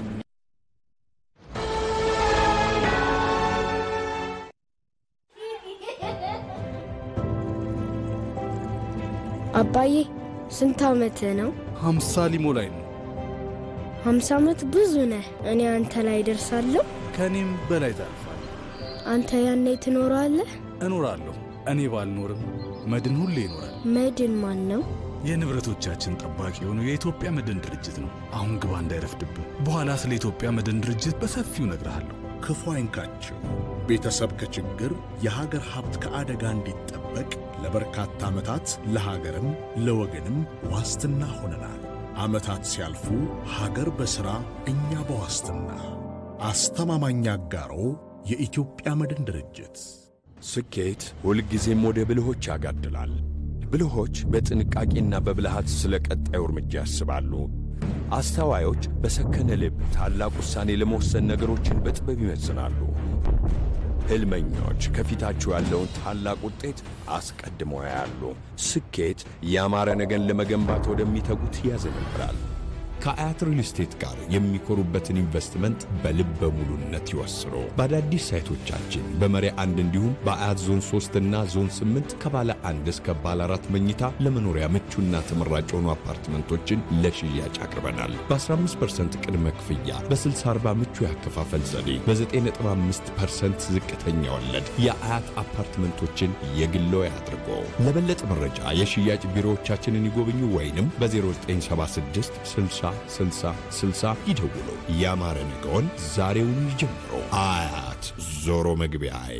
አባዬ ስንት ዓመትህ ነው? ሀምሳ ሊሞላኝ ነው። ሀምሳ ዓመት ብዙ ነህ። እኔ አንተ ላይ ደርሳለሁ። ከእኔም በላይ ታልፋል። አንተ ያኔ ትኖራለህ። እኖራለሁ። እኔ ባልኖርም መድን ሁሌ ይኖራል። መድን ማን ነው? የንብረቶቻችን ጠባቂ የሆነው የኢትዮጵያ መድን ድርጅት ነው። አሁን ግባ እንዳይረፍድብህ። በኋላ ስለ ኢትዮጵያ መድን ድርጅት በሰፊው እነግርሃለሁ። ክፉ አይንካችሁ። ቤተሰብ ከችግር የሀገር ሀብት ከአደጋ እንዲጠበቅ በመጠበቅ ለበርካታ ዓመታት ለሀገርም ለወገንም ዋስትና ሆነናል። ዓመታት ሲያልፉ ሀገር በሥራ እኛ በዋስትና አስተማማኝ አጋሮ የኢትዮጵያ መድን ድርጅት ስኬት ሁልጊዜም ወደ ብልሆች ያጋድላል። ብልሆች በጥንቃቄና በብልሃት ስለ ቀጣዩ እርምጃ ያስባሉ። አስተዋዮች በሰከነ ልብ ታላቅ ውሳኔ ለመወሰን ነገሮችን በጥበብ ይመዝናሉ። ሕልመኞች ከፊታቸው ያለውን ታላቅ ውጤት አስቀድመው ያያሉ። ስኬት ያማረ ነገን ለመገንባት ወደሚተጉት ያዘነብራል። ከአያት ሪል ስቴት ጋር የሚኮሩበትን ኢንቨስትመንት በልበ ሙሉነት ይወስኑ። በአዳዲስ ሳይቶቻችን በመሪ አንድ እንዲሁም በአያት ዞን 3 እና ዞን 8 ከባለ አንድ እስከ ባለ አራት መኝታ ለመኖሪያ ምቹና ተመራጭ የሆኑ አፓርትመንቶችን ለሽያጭ አቅርበናል። በ15% ቅድመ ክፍያ፣ በ60/40 ምቹ ያከፋፈል ዘዴ፣ በ9.5% ዝቅተኛ ወለድ የአያት አፓርትመንቶችን የግሎ ያድርጎ። ለበለጠ መረጃ የሽያጭ ቢሮዎቻችንን ይጎብኙ ወይንም በ0976 60 60 60 ይደውሉ። ያማረ ነገውን ዛሬውን ይጀምሩ። አያት ዞሮ መግቢያዬ።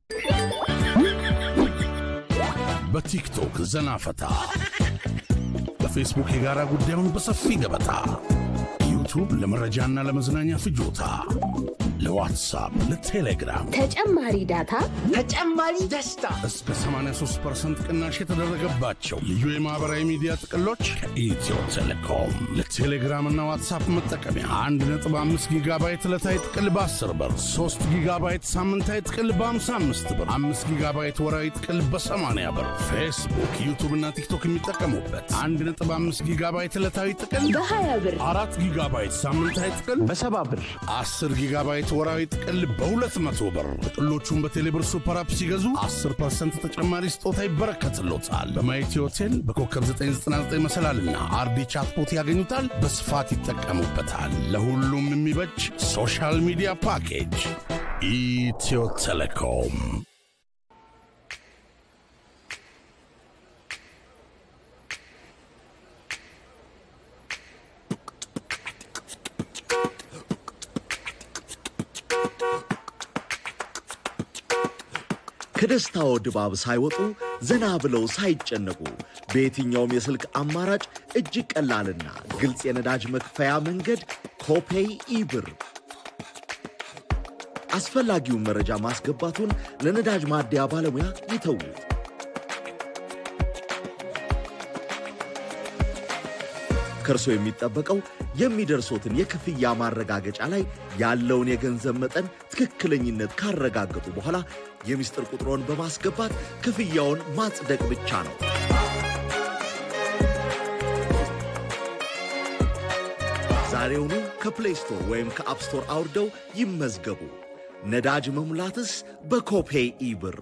በቲክቶክ ዘና ፈታ፣ በፌስቡክ የጋራ ጉዳዩን በሰፊ ገበታ፣ ዩቱብ ለመረጃና ለመዝናኛ ፍጆታ፣ ለዋትሳፕ፣ ለቴሌግራም ተጨማሪ ዳታ፣ ተጨማሪ ደስታ እስከ 83% ቅናሽ የተደረገባቸው ልዩ የማኅበራዊ ሚዲያ ጥቅሎች ከኢትዮ ቴሌኮም ለቴሌግራምና ዋትሳፕ መጠቀሚያ 1.5 ጊጋባይት ዕለታዊ ጥቅል በ10 ብር፣ 3 ጊጋባይት ሳምንታዊ ጥቅል በ55 ብር፣ 5 ጊጋባይት ወራዊ ጥቅል በ80 ብር፣ ፌስቡክ፣ ዩቱብና ቲክቶክ የሚጠቀሙበት 1.5 ጊጋባይት ዕለታዊ ጥቅል በ20 ብር፣ 4 ጊጋባይት ሳምንታዊ ጥቅል በ70 ብር፣ 10 ጊጋባይት ወራዊ ጥቅል በ200 ብር። ጥቅሎቹን በቴሌብር ሱፐር አፕ ሲገዙ 10% ተጨማሪ ስጦታ ይበረከትሎታል። በማየቲ ሆቴል በኮከብ 999 መሰላልና አርዲ ቻትቦት ያገኙታል። በስፋት ይጠቀሙበታል። ለሁሉም የሚበጅ ሶሻል ሚዲያ ፓኬጅ ኢትዮ ቴሌኮም። ከደስታው ድባብ ሳይወጡ ዘና ብለው ሳይጨነቁ በየትኛውም የስልክ አማራጭ እጅግ ቀላልና ግልጽ የነዳጅ መክፈያ መንገድ ኮፔይ ኢብር። አስፈላጊውን መረጃ ማስገባቱን ለነዳጅ ማደያ ባለሙያ ይተዉት። ከእርሶ የሚጠበቀው የሚደርሶትን የክፍያ ማረጋገጫ ላይ ያለውን የገንዘብ መጠን ትክክለኝነት ካረጋገጡ በኋላ የምስጢር ቁጥሮን በማስገባት ክፍያውን ማጽደቅ ብቻ ነው። ዛሬውኑ ከፕሌይ ስቶር ወይም ከአፕ ስቶር አውርደው ይመዝገቡ። ነዳጅ መሙላትስ በኮፔይ ኢብር።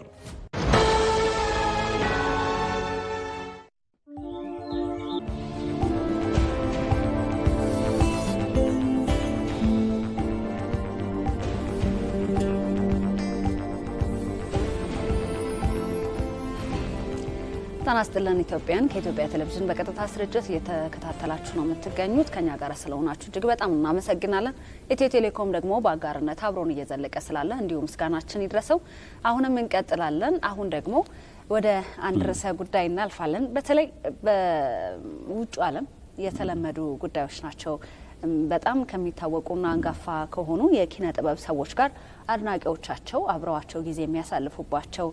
ጤና ይስጥልን ኢትዮጵያን ከኢትዮጵያ ቴሌቪዥን በቀጥታ ስርጭት እየተከታተላችሁ ነው የምትገኙት። ከኛ ጋር ስለሆናችሁ እጅግ በጣም እናመሰግናለን። ኢትዮ ቴሌኮም ደግሞ በአጋርነት አብሮን እየዘለቀ ስላለ እንዲሁ ምስጋናችን ይድረሰው። አሁንም እንቀጥላለን። አሁን ደግሞ ወደ አንድ ርዕሰ ጉዳይ እናልፋለን። በተለይ በውጭ ዓለም የተለመዱ ጉዳዮች ናቸው። በጣም ከሚታወቁና አንጋፋ ከሆኑ የኪነ ጥበብ ሰዎች ጋር አድናቂዎቻቸው አብረዋቸው ጊዜ የሚያሳልፉባቸው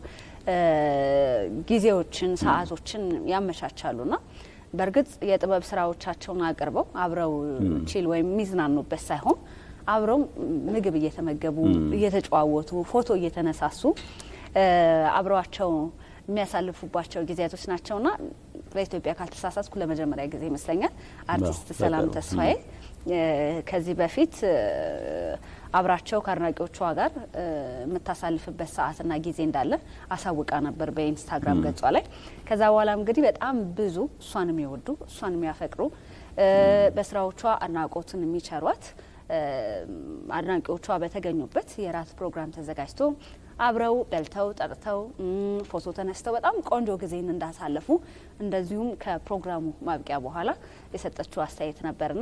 ጊዜዎችን፣ ሰዓቶችን ያመቻቻሉና በእርግጥ የጥበብ ስራዎቻቸውን አቅርበው አብረው ቺል ወይም የሚዝናኑበት ሳይሆን አብረው ምግብ እየተመገቡ እየተጨዋወቱ ፎቶ እየተነሳሱ አብረዋቸው የሚያሳልፉባቸው ጊዜያቶች ናቸውና በኢትዮጵያ ካልተሳሳትኩ ለመጀመሪያ ጊዜ ይመስለኛል አርቲስት ሰላም ተስፋዬ ከዚህ በፊት አብራቸው ከአድናቂዎቿ ጋር የምታሳልፍበት ሰዓትና ጊዜ እንዳለ አሳውቃ ነበር በኢንስታግራም ገጿ ላይ። ከዛ በኋላ እንግዲህ በጣም ብዙ እሷን የሚወዱ እሷን የሚያፈቅሩ በስራዎቿ አድናቆትን የሚቸሯት አድናቂዎቿ በተገኙበት የራት ፕሮግራም ተዘጋጅቶ አብረው በልተው ጠጥተው ፎቶ ተነስተው በጣም ቆንጆ ጊዜን እንዳሳለፉ እንደዚሁም ከፕሮግራሙ ማብቂያ በኋላ የሰጠችው አስተያየት ነበርና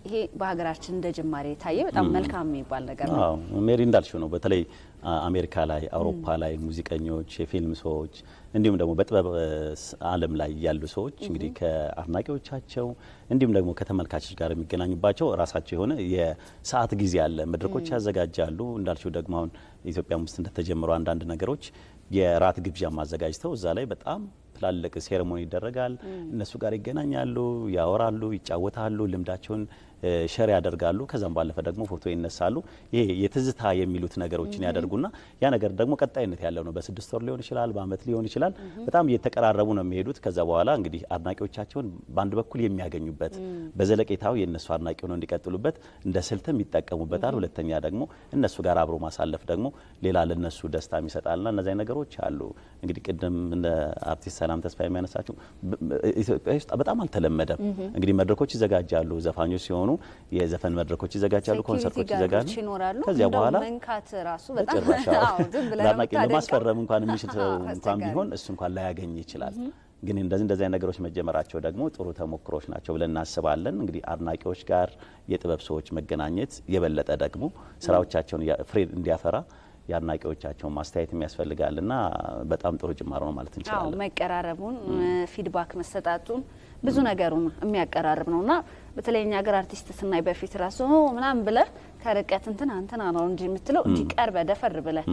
ይሄ በሀገራችን እንደ ጅማሬ የታየ በጣም መልካም የሚባል ነገር ነው። አዎ ሜሪ እንዳልሽው ነው። በተለይ አሜሪካ ላይ፣ አውሮፓ ላይ ሙዚቀኞች፣ የፊልም ሰዎች እንዲሁም ደግሞ በጥበብ ዓለም ላይ ያሉ ሰዎች እንግዲህ ከአድናቂዎቻቸው እንዲሁም ደግሞ ከተመልካቾች ጋር የሚገናኙባቸው ራሳቸው የሆነ የሰዓት ጊዜ አለ። መድረኮች ያዘጋጃሉ። እንዳልሽው ደግሞ አሁን ኢትዮጵያም ውስጥ እንደተጀመሩ አንዳንድ ነገሮች የራት ግብዣም አዘጋጅተው እዛ ላይ በጣም ትላልቅ ሴሬሞኒ ይደረጋል። እነሱ ጋር ይገናኛሉ፣ ያወራሉ፣ ይጫወታሉ፣ ልምዳቸውን ሸር ያደርጋሉ። ከዛም ባለፈ ደግሞ ፎቶ ይነሳሉ። ይሄ የትዝታ የሚሉት ነገሮችን ያደርጉና ያ ነገር ደግሞ ቀጣይነት ያለው ነው። በስድስት ወር ሊሆን ይችላል፣ በአመት ሊሆን ይችላል። በጣም እየተቀራረቡ ነው የሚሄዱት። ከዛ በኋላ እንግዲህ አድናቂዎቻቸውን በአንድ በኩል የሚያገኙበት በዘለቄታው የእነሱ አድናቂ ሆነው እንዲቀጥሉበት እንደ ስልትም ይጠቀሙበታል። ሁለተኛ ደግሞ እነሱ ጋር አብሮ ማሳለፍ ደግሞ ሌላ ለነሱ ደስታ ይሰጣልና እነዚህ ነገሮች አሉ። እንግዲህ ቅድም እንደ አርቲስት ሰላም ተስፋ የሚያነሳቸው ኢትዮጵያ ውስጥ በጣም አልተለመደም። እንግዲህ መድረኮች ይዘጋጃሉ፣ ዘፋኞች ሲሆኑ የዘፈን መድረኮች ይዘጋጃሉ፣ ኮንሰርቶች ይዘጋሉ። ይኖራሉ። ከዚያ በኋላ መንካት ራሱ በጣም በጭራሽ አዎ፣ ዝም ብለህ ነው ለአድናቂ የምታደንቀው። ለማስፈረም እንኳን የሚችል ሰው እንኳን አስቸጋሪ። ቢሆን እሱ እንኳን ላያገኝ ይችላል። ግን እንደዚህ እንደዚህ አይነት ነገሮች መጀመራቸው ደግሞ ጥሩ ተሞክሮች ናቸው ብለን እናስባለን። እንግዲህ አድናቂዎች ጋር የጥበብ ሰዎች መገናኘት የበለጠ ደግሞ ስራዎቻቸውን ያ- ፍሬ እንዲያፈራ የአድናቂዎቻቸውን ማስተያየት የሚያስፈልጋል እና በጣም ጥሩ ጅማሮ ነው ማለት አዎ እንችላለን። መቀራረቡን ፊድባክ መሰጣቱን ብዙ ነገሩን የሚያቀራርብ ነው እና በተለይ እኛ ሀገር አርቲስት ስናይ በፊት ራሱ ኦ ምናምን ብለህ ከርቀት እንትና እንትና ነው እንጂ የምትለው እንጂ ቀርበ ደፈር ብለህ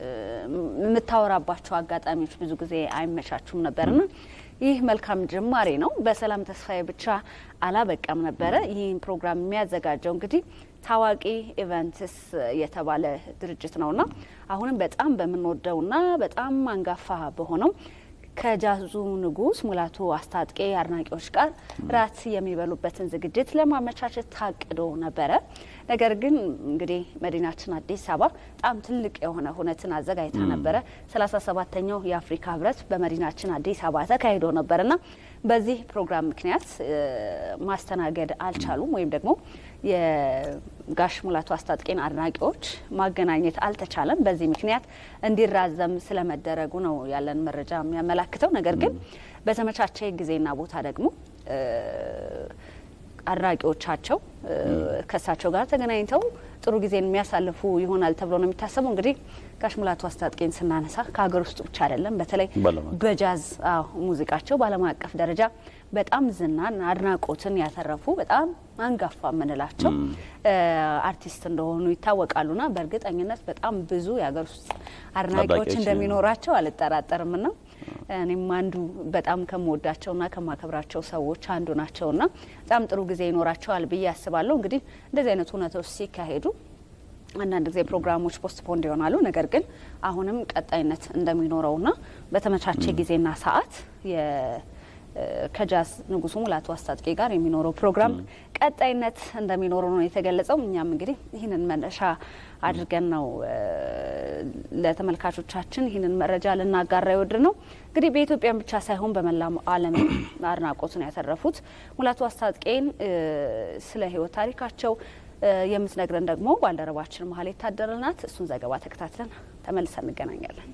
የምታወራባቸው አጋጣሚዎች ብዙ ጊዜ አይመቻቹም ነበርና ይህ መልካም ጅማሬ ነው። በሰላም ተስፋዬ ብቻ አላበቃም ነበረ። ይህን ፕሮግራም የሚያዘጋጀው እንግዲህ ታዋቂ ኢቨንትስ የተባለ ድርጅት ነውና አሁንም በጣም በምንወደውና በጣም አንጋፋ በሆነው ከጃዙ ንጉስ ሙላቱ አስታጥቄ አድናቂዎች ጋር ራት የሚበሉበትን ዝግጅት ለማመቻቸት ታቅዶ ነበረ። ነገር ግን እንግዲህ መዲናችን አዲስ አበባ በጣም ትልቅ የሆነ ሁነትን አዘጋጅታ ነበረ። ሰላሳ ሰባተኛው የአፍሪካ ህብረት በመዲናችን አዲስ አበባ ተካሂዶ ነበርና በዚህ ፕሮግራም ምክንያት እ ማስተናገድ አልቻሉም ወይም ደግሞ የጋሽ ሙላቱ አስታጥቄን አድናቂዎች ማገናኘት አልተቻለም። በዚህ ምክንያት እንዲራዘም ስለመደረጉ ነው ያለን መረጃ የሚያመላክተው። ነገር ግን በተመቻቸ ጊዜና ቦታ ደግሞ እ አድናቂዎቻቸው እ ከእሳቸው ጋር ተገናኝተው ጥሩ ጊዜን የሚያሳልፉ ይሆናል ተብሎ ነው የሚታሰበው። እንግዲህ ጋሽ ሙላቱ አስታጥቄን ስናነሳ ከሀገር ውስጥ ብቻ አይደለም፣ በተለይ በዓለም አቀፍ በጃዝ አዎ ሙዚቃቸው በዓለም አቀፍ ደረጃ በጣም ዝናን አድናቆትን ያተረፉ በጣም አንጋፋ የምንላቸው እ አርቲስት እንደሆኑ ይታወቃሉና በእርግጠኝነት በጣም ብዙ የሀገር ውስጥ አድናቂዎች አድናቂዎች እንደሚኖራቸው አልጠራጠርም ና እኔም አንዱ በጣም ከምወዳቸውና ከማከብራቸው ሰዎች አንዱ ናቸውና በጣም ጥሩ ጊዜ ይኖራቸዋል ብዬ አስባለሁ። እንግዲህ እንደዚህ አይነት እውነቶች ሲካሄዱ አንዳንድ ጊዜ ፕሮግራሞች ፖስትፖንድ ይሆናሉ። ነገር ግን አሁንም ቀጣይነት እንደሚኖረውና በተመቻቸ ጊዜና ሰዓት የ ከጃዝ ንጉሱ ሙላቱ አስታጥቄ ጋር የሚኖረው ፕሮግራም ቀጣይነት እንደሚኖረው ነው የተገለጸው። እኛም እንግዲህ ይህንን መነሻ አድርገን ነው እ ለተመልካቾቻችን ይህንን መረጃ ልናጋራ የወድ ነው። እንግዲህ በኢትዮጵያም ብቻ ሳይሆን በመላው ዓለም አድናቆትን ያተረፉት ሙላቱ አስታጥቄን እ ስለ ሕይወት ታሪካቸው እ የምትነግረን ደግሞ ባልደረባችን መሀል የታደለ ናት። እሱን ዘገባ ተከታትለን ተመልሰን እንገናኛለን።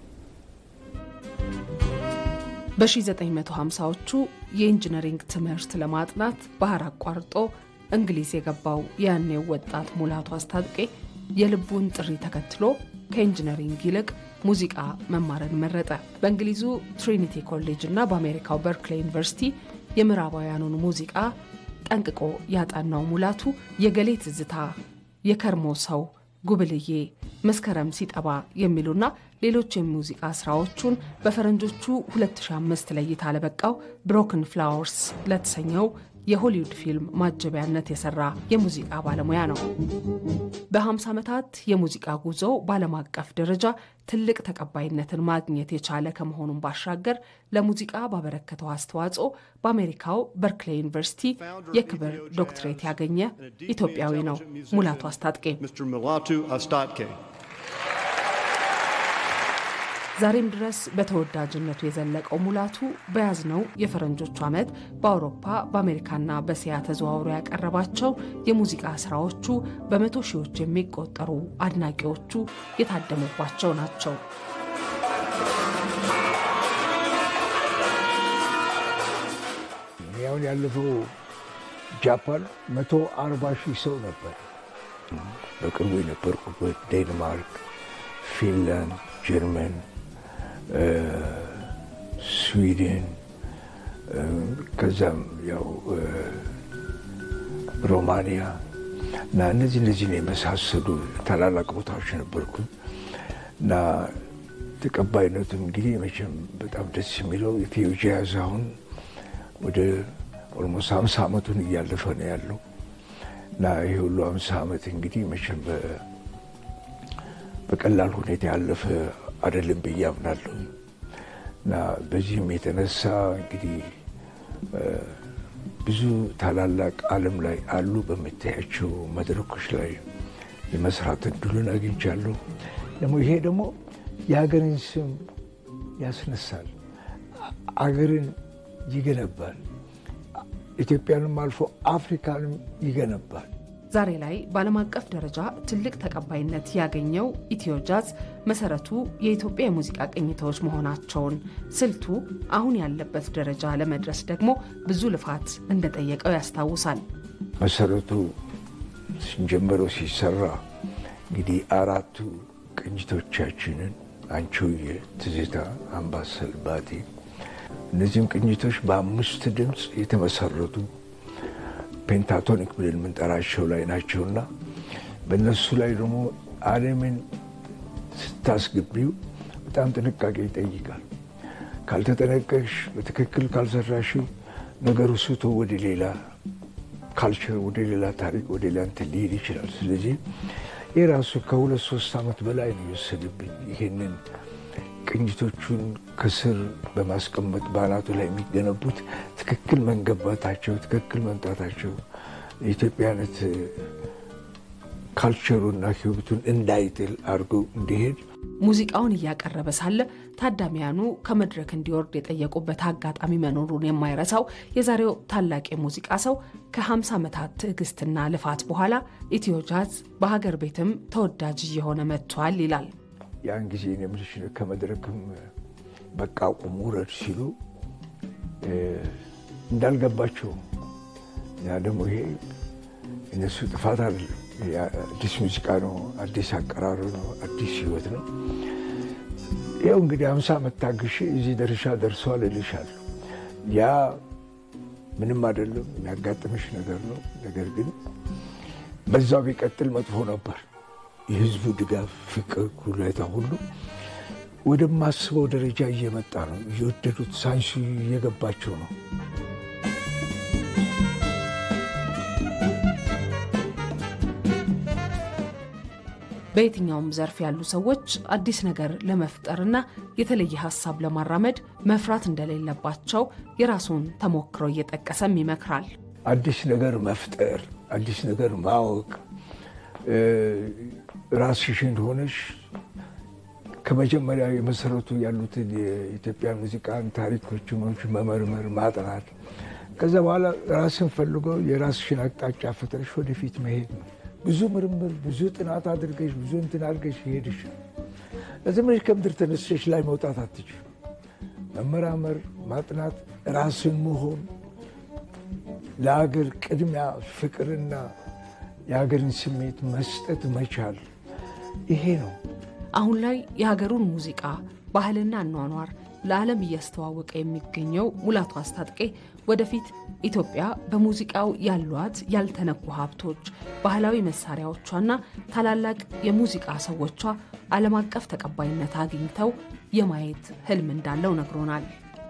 በ1950ዎቹ የኢንጂነሪንግ ትምህርት ለማጥናት ባህር አቋርጦ እንግሊዝ የገባው ያኔው ወጣት ሙላቱ አስታጥቄ የልቡን ጥሪ ተከትሎ ከኢንጂነሪንግ ይልቅ ሙዚቃ መማርን መረጠ። በእንግሊዙ ትሪኒቲ ኮሌጅ እና በአሜሪካው በርክሌ ዩኒቨርሲቲ የምዕራባውያኑን ሙዚቃ ጠንቅቆ ያጠናው ሙላቱ የገሌ ትዝታ፣ የከርሞ ሰው፣ ጉብልዬ፣ መስከረም ሲጠባ የሚሉና ሌሎች የሙዚቃ ስራዎቹን በፈረንጆቹ 2005 ለእይታ ለበቃው ብሮክን ፍላወርስ ለተሰኘው የሆሊውድ ፊልም ማጀቢያነት የሰራ የሙዚቃ ባለሙያ ነው። በ50 ዓመታት የሙዚቃ ጉዞው በዓለም አቀፍ ደረጃ ትልቅ ተቀባይነትን ማግኘት የቻለ ከመሆኑም ባሻገር ለሙዚቃ ባበረከተው አስተዋጽኦ በአሜሪካው በርክሌ ዩኒቨርሲቲ የክብር ዶክትሬት ያገኘ ኢትዮጵያዊ ነው ሙላቱ አስታጥቄ። ዛሬም ድረስ በተወዳጅነቱ የዘለቀው ሙላቱ በያዝነው የፈረንጆቹ ዓመት በአውሮፓ በአሜሪካና በእስያ ተዘዋውሮ ያቀረባቸው የሙዚቃ ስራዎቹ በመቶ ሺዎች የሚቆጠሩ አድናቂዎቹ የታደሙባቸው ናቸው። ያሁን ያለፈው ጃፓን መቶ አርባ ሺህ ሰው ነበር። በቅርቡ የነበርኩበት ዴንማርክ፣ ፊንላንድ፣ ጀርመን፣ ስዊድን ከዛም ያው ሮማንያ እና እነዚህ እነዚህን የመሳሰሉ ታላላቅ ቦታዎች ነበርኩኝ እና ተቀባይነቱም እንግዲህ መቼም በጣም ደስ የሚለው ኢትዮ ጃዝ አሁን ወደ ኦልሞስት ሀምሳ ዓመቱን እያለፈ ነው ያለው እና ይህ ሁሉ ሀምሳ ዓመት እንግዲህ መቼም በቀላል ሁኔታ ያለፈ አይደለም ብዬ አምናለሁ እና በዚህም የተነሳ እንግዲህ ብዙ ታላላቅ ዓለም ላይ አሉ በምታያቸው መድረኮች ላይ የመስራት እድሉን አግኝቻለሁ። ደግሞ ይሄ ደግሞ የሀገርን ስም ያስነሳል፣ አገርን ይገነባል፣ ኢትዮጵያንም አልፎ አፍሪካንም ይገነባል። ዛሬ ላይ በዓለም አቀፍ ደረጃ ትልቅ ተቀባይነት ያገኘው ኢትዮ ጃዝ መሰረቱ የኢትዮጵያ የሙዚቃ ቅኝቶች መሆናቸውን፣ ስልቱ አሁን ያለበት ደረጃ ለመድረስ ደግሞ ብዙ ልፋት እንደጠየቀው ያስታውሳል። መሰረቱ ጀምሮ ሲሰራ እንግዲህ አራቱ ቅኝቶቻችንን አንቺሆዬ፣ ትዝታ፣ አምባሰል፣ ባቲ እነዚህም ቅኝቶች በአምስት ድምፅ የተመሰረቱ ፔንታቶኒክ ብለን የምንጠራቸው ላይ ናቸውና በእነሱ ላይ ደግሞ ዓለምን ስታስገቢው በጣም ጥንቃቄ ይጠይቃል። ካልተጠነቀቅሽ፣ በትክክል ካልሰራሽው ነገሩ ስቶ ወደ ሌላ ካልቸር፣ ወደ ሌላ ታሪክ፣ ወደ ሌላ እንትን ሊሄድ ይችላል። ስለዚህ ይህ ራሱ ከሁለት ሶስት ዓመት በላይ ነው የወሰደብኝ ይሄንን ቅኝቶቹን ከስር በማስቀመጥ በአናቱ ላይ የሚገነቡት ትክክል መንገባታቸው ትክክል መምጣታቸው የኢትዮጵያነት ካልቸሩና ሕይወቱን እንዳይጥል አድርገው እንዲሄድ ሙዚቃውን እያቀረበ ሳለ ታዳሚያኑ ከመድረክ እንዲወርድ የጠየቁበት አጋጣሚ መኖሩን የማይረሳው የዛሬው ታላቅ የሙዚቃ ሰው ከ50 ዓመታት ትዕግስትና ልፋት በኋላ ኢትዮ ጃዝ በሀገር ቤትም ተወዳጅ እየሆነ መጥቷል ይላል። ያን ጊዜ የምልሽ ከመድረክም በቃ ቁም ውረድ ሲሉ እንዳልገባቸው ያ ደግሞ ይሄ እነሱ ጥፋት አይደለም። አዲስ ሙዚቃ ነው፣ አዲስ አቀራሩ ነው፣ አዲስ ህይወት ነው። ያው እንግዲህ አምሳ ዓመት ታግሼ እዚህ ደረሻ ደርሰዋል እልሻለሁ። ያ ምንም አይደለም፣ የሚያጋጥምሽ ነገር ነው። ነገር ግን በዛው ቢቀጥል መጥፎ ነበር። የህዝቡ ድጋፍ፣ ፍቅር፣ ሁኔታ ሁሉ ወደማስበው ደረጃ እየመጣ ነው። እየወደዱት ሳይንሱ እየገባቸው ነው። በየትኛውም ዘርፍ ያሉ ሰዎች አዲስ ነገር ለመፍጠርና የተለየ ሀሳብ ለማራመድ መፍራት እንደሌለባቸው የራሱን ተሞክሮ እየጠቀሰም ይመክራል። አዲስ ነገር መፍጠር፣ አዲስ ነገር ማወቅ ራስሽን ሆነሽ ከመጀመሪያ የመሰረቱ ያሉትን የኢትዮጵያ ሙዚቃን ታሪኮች መመርመር፣ ማጥናት ከዛ በኋላ ራስን ፈልጎ የራስሽን አቅጣጫ ፈጥረሽ ወደፊት መሄድ ነው። ብዙ ምርምር፣ ብዙ ጥናት አድርገሽ ብዙ እንትን አድርገሽ ይሄድሽ ለዚህ ብለሽ ከምድር ተነስሸሽ ላይ መውጣት አትችል። መመራመር፣ ማጥናት፣ ራስን መሆን፣ ለሀገር ቅድሚያ ፍቅርና የሀገርን ስሜት መስጠት መቻል ይሄ ነው። አሁን ላይ የሀገሩን ሙዚቃ ባህልና አኗኗር ለዓለም እያስተዋወቀ የሚገኘው ሙላቱ አስታጥቄ ወደፊት ኢትዮጵያ በሙዚቃው ያሏት ያልተነኩ ሀብቶች፣ ባህላዊ መሳሪያዎቿና ታላላቅ የሙዚቃ ሰዎቿ ዓለም አቀፍ ተቀባይነት አግኝተው የማየት ህልም እንዳለው ነግሮናል።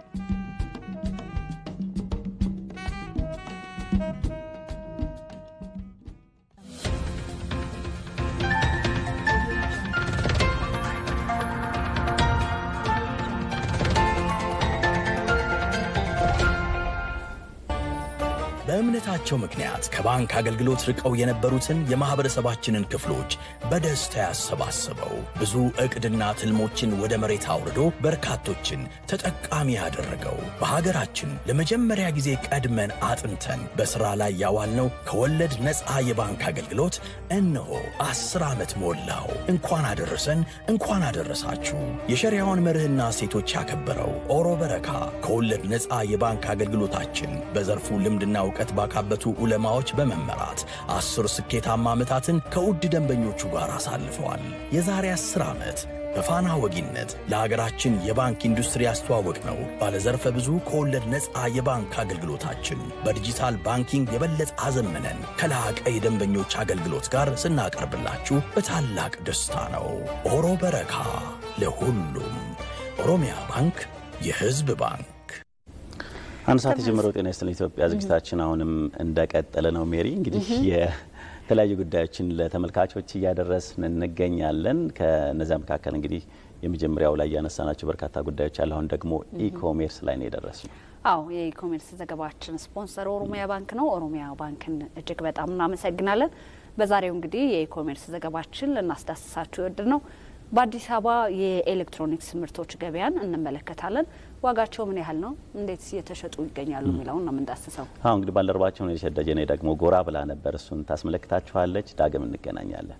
በእምነታቸው ምክንያት ከባንክ አገልግሎት ርቀው የነበሩትን የማኅበረሰባችንን ክፍሎች በደስታ ያሰባሰበው ብዙ ዕቅድና ትልሞችን ወደ መሬት አውርዶ በርካቶችን ተጠቃሚ ያደረገው በሀገራችን ለመጀመሪያ ጊዜ ቀድመን አጥንተን በሥራ ላይ ያዋልነው ከወለድ ነፃ የባንክ አገልግሎት እነሆ አስር ዓመት ሞላው። እንኳን አደረሰን፣ እንኳን አደረሳችሁ። የሸሪያውን መርህና ሴቶች ያከበረው ኦሮ በረካ ከወለድ ነፃ የባንክ አገልግሎታችን በዘርፉ ልምድና እውቀት እውቀት ባካበቱ ዑለማዎች በመመራት አስር ስኬታማ ዓመታትን ከውድ ደንበኞቹ ጋር አሳልፈዋል። የዛሬ አስር ዓመት በፋና ወጊነት ለሀገራችን የባንክ ኢንዱስትሪ ያስተዋወቅ ነው ባለዘርፈ ብዙ ከወለድ ነፃ የባንክ አገልግሎታችን በዲጂታል ባንኪንግ የበለጠ አዘምነን ከላቀ የደንበኞች አገልግሎት ጋር ስናቀርብላችሁ በታላቅ ደስታ ነው። ኦሮ በረካ ለሁሉም። ኦሮሚያ ባንክ የሕዝብ ባንክ። አንድ ሰዓት የጀመረው ጤና ይስጥልን ኢትዮጵያ ዝግጅታችን አሁንም እንደቀጠለ ነው። ሜሪ እንግዲህ የተለያዩ ጉዳዮችን ለተመልካቾች እያደረስን እንገኛለን። ከነዚያ መካከል እንግዲህ የመጀመሪያው ላይ ያነሳናቸው በርካታ ጉዳዮች አለ። አሁን ደግሞ ኢኮሜርስ ላይ ነው የደረስነው። አዎ የኢኮሜርስ ዘገባችን ስፖንሰር ኦሮሚያ ባንክ ነው። ኦሮሚያ ባንክን እጅግ በጣም እናመሰግናለን። በዛሬው እንግዲህ የኢኮሜርስ ዘገባችን ልናስዳስሳችሁ ይወድድ ነው በአዲስ አበባ የኤሌክትሮኒክስ ምርቶች ገበያን እንመለከታለን። ዋጋቸው ምን ያህል ነው፣ እንዴት እየተሸጡ ይገኛሉ የሚለውን ነው የምንዳስሰው። አሁ እንግዲህ ባልደረባቸውን የሸደጀኔ ደግሞ ጎራ ብላ ነበር፣ እሱን ታስመለክታችኋለች። ዳግም እንገናኛለን።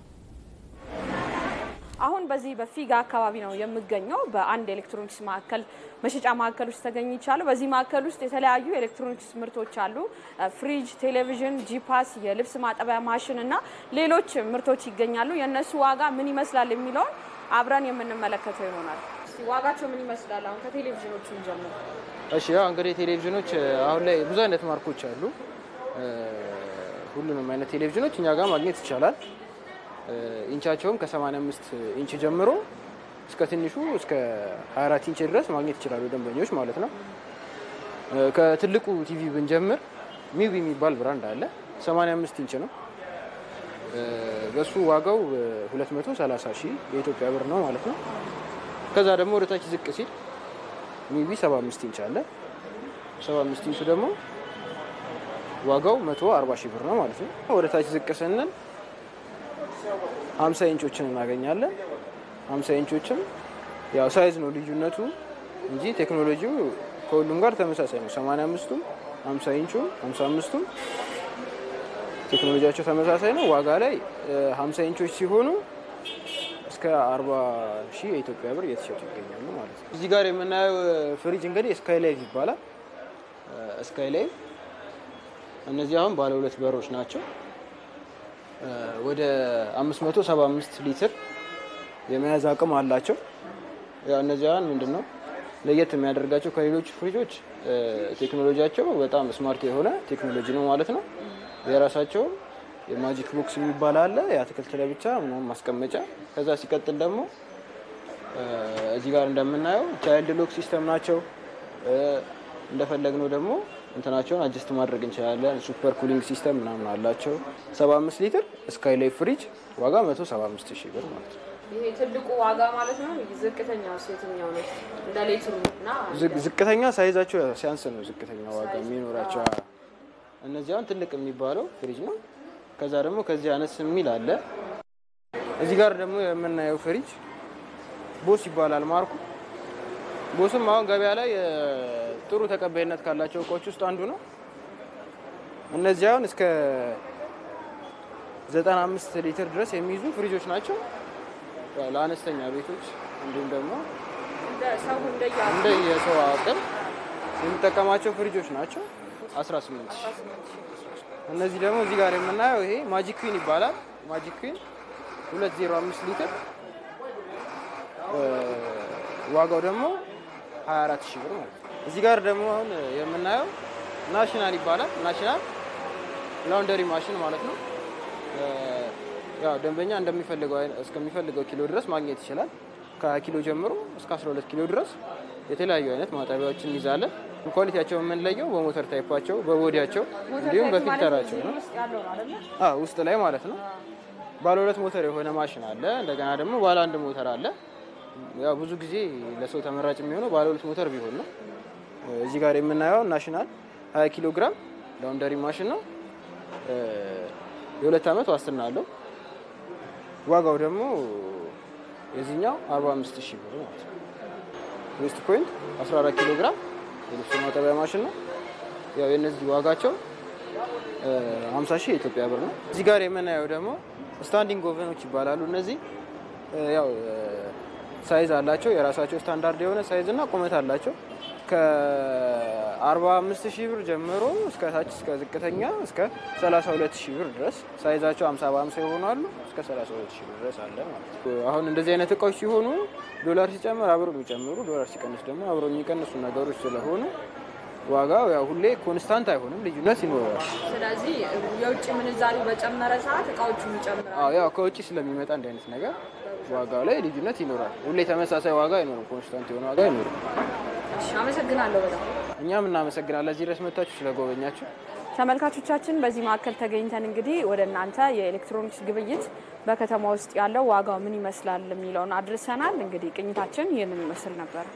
አሁን በዚህ በፊጋ አካባቢ ነው የምገኘው። በአንድ ኤሌክትሮኒክስ ማዕከል መሸጫ ማዕከል ውስጥ ተገኝቻለሁ። በዚህ ማዕከል ውስጥ የተለያዩ ኤሌክትሮኒክስ ምርቶች አሉ። ፍሪጅ፣ ቴሌቪዥን፣ ጂፓስ፣ የልብስ ማጠቢያ ማሽን እና ሌሎች ምርቶች ይገኛሉ። የእነሱ ዋጋ ምን ይመስላል የሚለውን አብረን የምንመለከተው ይሆናል። ዋጋቸው ምን ይመስላል? አሁን ከቴሌቪዥኖቹ ጀምሮ። እሺ፣ ያው እንግዲህ ቴሌቪዥኖች አሁን ላይ ብዙ አይነት ማርኮች አሉ። ሁሉንም አይነት ቴሌቪዥኖች እኛ ጋር ማግኘት ይቻላል። ኢንቻቸውም ከ85 ኢንች ጀምሮ እስከ ትንሹ እስከ 24 ኢንች ድረስ ማግኘት ይችላሉ ደንበኞች ማለት ነው። ከትልቁ ቲቪ ብንጀምር ሚዊ የሚባል ብራንድ አለ። 85 ኢንች ነው። በሱ ዋጋው 230 ሺህ የኢትዮጵያ ብር ነው ማለት ነው። ከዛ ደግሞ ወደታች ዝቅ ሲል ሚዊ 75 ኢንች አለ። 75 ኢንቹ ደግሞ ዋጋው 140 ሺህ ብር ነው ማለት ነው። ወደታች ዝቅ ስንል 50 ኢንቾችን እናገኛለን። 50 ኢንቾችም ያው ሳይዝ ነው ልዩነቱ እንጂ ቴክኖሎጂው ከሁሉም ጋር ተመሳሳይ ነው። 85ቱም 50 ኢንቹም 55ቱም ቴክኖሎጂያቸው ተመሳሳይ ነው። ዋጋ ላይ 50 ኢንቾች ሲሆኑ እስከ 40 ሺህ የኢትዮጵያ ብር እየተሸጡ ይገኛሉ ማለት ነው። እዚህ ጋር የምናየው ፍሪጅ እንግዲህ ስካይ ላይቭ ይባላል። ስካይ ላይቭ እነዚህ አሁን ባለ ሁለት በሮች ናቸው። ወደ 575 ሊትር የመያዝ አቅም አላቸው። ያው እነዚህ አሁን ምንድን ነው ለየት የሚያደርጋቸው ከሌሎች ፍሪጆች ቴክኖሎጂያቸው በጣም ስማርት የሆነ ቴክኖሎጂ ነው ማለት ነው። የራሳቸው የማጂክ ቦክስ የሚባል አለ፣ የአትክልት ለብቻ ምናምን ማስቀመጫ። ከዛ ሲቀጥል ደግሞ እዚህ ጋር እንደምናየው ቻይልድ ሎክ ሲስተም ናቸው። እንደፈለግነው ደግሞ እንትናቸውን አጀስት ማድረግ እንችላለን። ሱፐር ኩሊንግ ሲስተም ምናምን አላቸው። 75 ሊትር ስካይ ላይ ፍሪጅ ዋጋ 175 ሺህ ብር ማለት ነው። ይሄ ትልቁ ዋጋ ማለት ነው። ዝቅተኛ የትኛው ነው? እንደ ሌትሩ እና ዝቅተኛ ሳይዛቸው ሲያንስ ነው ዝቅተኛ ዋጋ የሚኖራቸው። እነዚህ አሁን ትልቅ የሚባለው ፍሪጅ ነው። ከዛ ደግሞ ከዚህ አነስ የሚል አለ። እዚህ ጋር ደግሞ የምናየው ፍሪጅ ቦስ ይባላል ማርኩ። ቦስም አሁን ገበያ ላይ ጥሩ ተቀባይነት ካላቸው እቃዎች ውስጥ አንዱ ነው። እነዚህ አሁን እስከ 95 ሊትር ድረስ የሚይዙ ፍሪጆች ናቸው። ለአነስተኛ ቤቶች እንዲሁም ደግሞ እንደ የሰው አቅም የሚጠቀማቸው ፍሪጆች ናቸው። 18 እነዚህ ደግሞ እዚህ ጋር የምናየው ይሄ ማጂክ ኩዊን ይባላል። ማጂክ ኩዊን 205 ሊትር ዋጋው ደግሞ 24 ሺህ ብር ማለት ነው። እዚህ ጋር ደግሞ አሁን የምናየው ናሽናል ይባላል። ናሽናል ላውንደሪ ማሽን ማለት ነው። ያው ደንበኛ እንደሚፈልገው እስከሚፈልገው ኪሎ ድረስ ማግኘት ይችላል። ከኪሎ ጀምሮ እስከ 12 ኪሎ ድረስ የተለያዩ አይነት ማጠቢያዎችን እንይዛለን። ኳሊቲያቸው የምንለየው በሞተር ታይፓቸው፣ በቦዲያቸው እንዲሁም በፊልተራቸው ነው። ውስጥ ላይ ማለት ነው። ባለ ሁለት ሞተር የሆነ ማሽን አለ። እንደገና ደግሞ ባለ አንድ ሞተር አለ። ያው ብዙ ጊዜ ለሰው ተመራጭ የሚሆነው ባለ ሁለት ሞተር ቢሆን ነው። እዚህ ጋር የምናየው ናሽናል 20 ኪሎ ግራም ላውንደሪ ማሽን ነው። የሁለት ዓመት ዋስትና አለው። ዋጋው ደግሞ የዚህኛው 45 ሺህ ብር ማለት ነው። ዌስት ፖይንት 14 ኪሎ ግራም የልብስ ማጠቢያ ማሽን ነው። ያው የነዚህ ዋጋቸው 50 ሺህ የኢትዮጵያ ብር ነው። እዚህ ጋር የምናየው ደግሞ ስታንዲንግ ኦቨኖች ይባላሉ። እነዚህ ያው ሳይዝ አላቸው። የራሳቸው ስታንዳርድ የሆነ ሳይዝ እና ቁመት አላቸው። ከ45 ሺህ ብር ጀምሮ እስከ ታች እስከ ዝቅተኛ እስከ 32 ሺህ ብር ድረስ ሳይዛቸው 50 በ50 ይሆናሉ። እስከ 32 ሺህ ብር ድረስ አለ ማለት ነው። አሁን እንደዚህ አይነት እቃዎች ሲሆኑ ዶላር ሲጨምር አብረው የሚጨምሩ ዶላር ሲቀንስ ደግሞ አብረው የሚቀንሱ ነገሮች ስለሆኑ ዋጋው ያው ሁሌ ኮንስታንት አይሆንም፣ ልዩነት ይኖረዋል። ስለዚህ የውጭ ምንዛሪ በጨመረ ሰዓት እቃዎቹ ይጨምራሉ። አዎ ያው ከውጭ ስለሚመጣ እንዲህ አይነት ነገር ዋጋው ላይ ልዩነት ይኖራል። ሁሌ ተመሳሳይ ዋጋ አይኖርም፣ ኮንስታንት የሆነ ዋጋ አይኖርም። እሺ፣ አመሰግናለሁ በጣም እኛም እናመሰግናለን እዚህ ድረስ መታችሁ ስለጎበኛችሁ። ተመልካቾቻችን በዚህ ማዕከል ተገኝተን እንግዲህ ወደ እናንተ የኤሌክትሮኒክስ ግብይት በከተማ ውስጥ ያለው ዋጋው ምን ይመስላል የሚለውን አድርሰናል። እንግዲህ ቅኝታችን ይህንን ይመስል ነበር።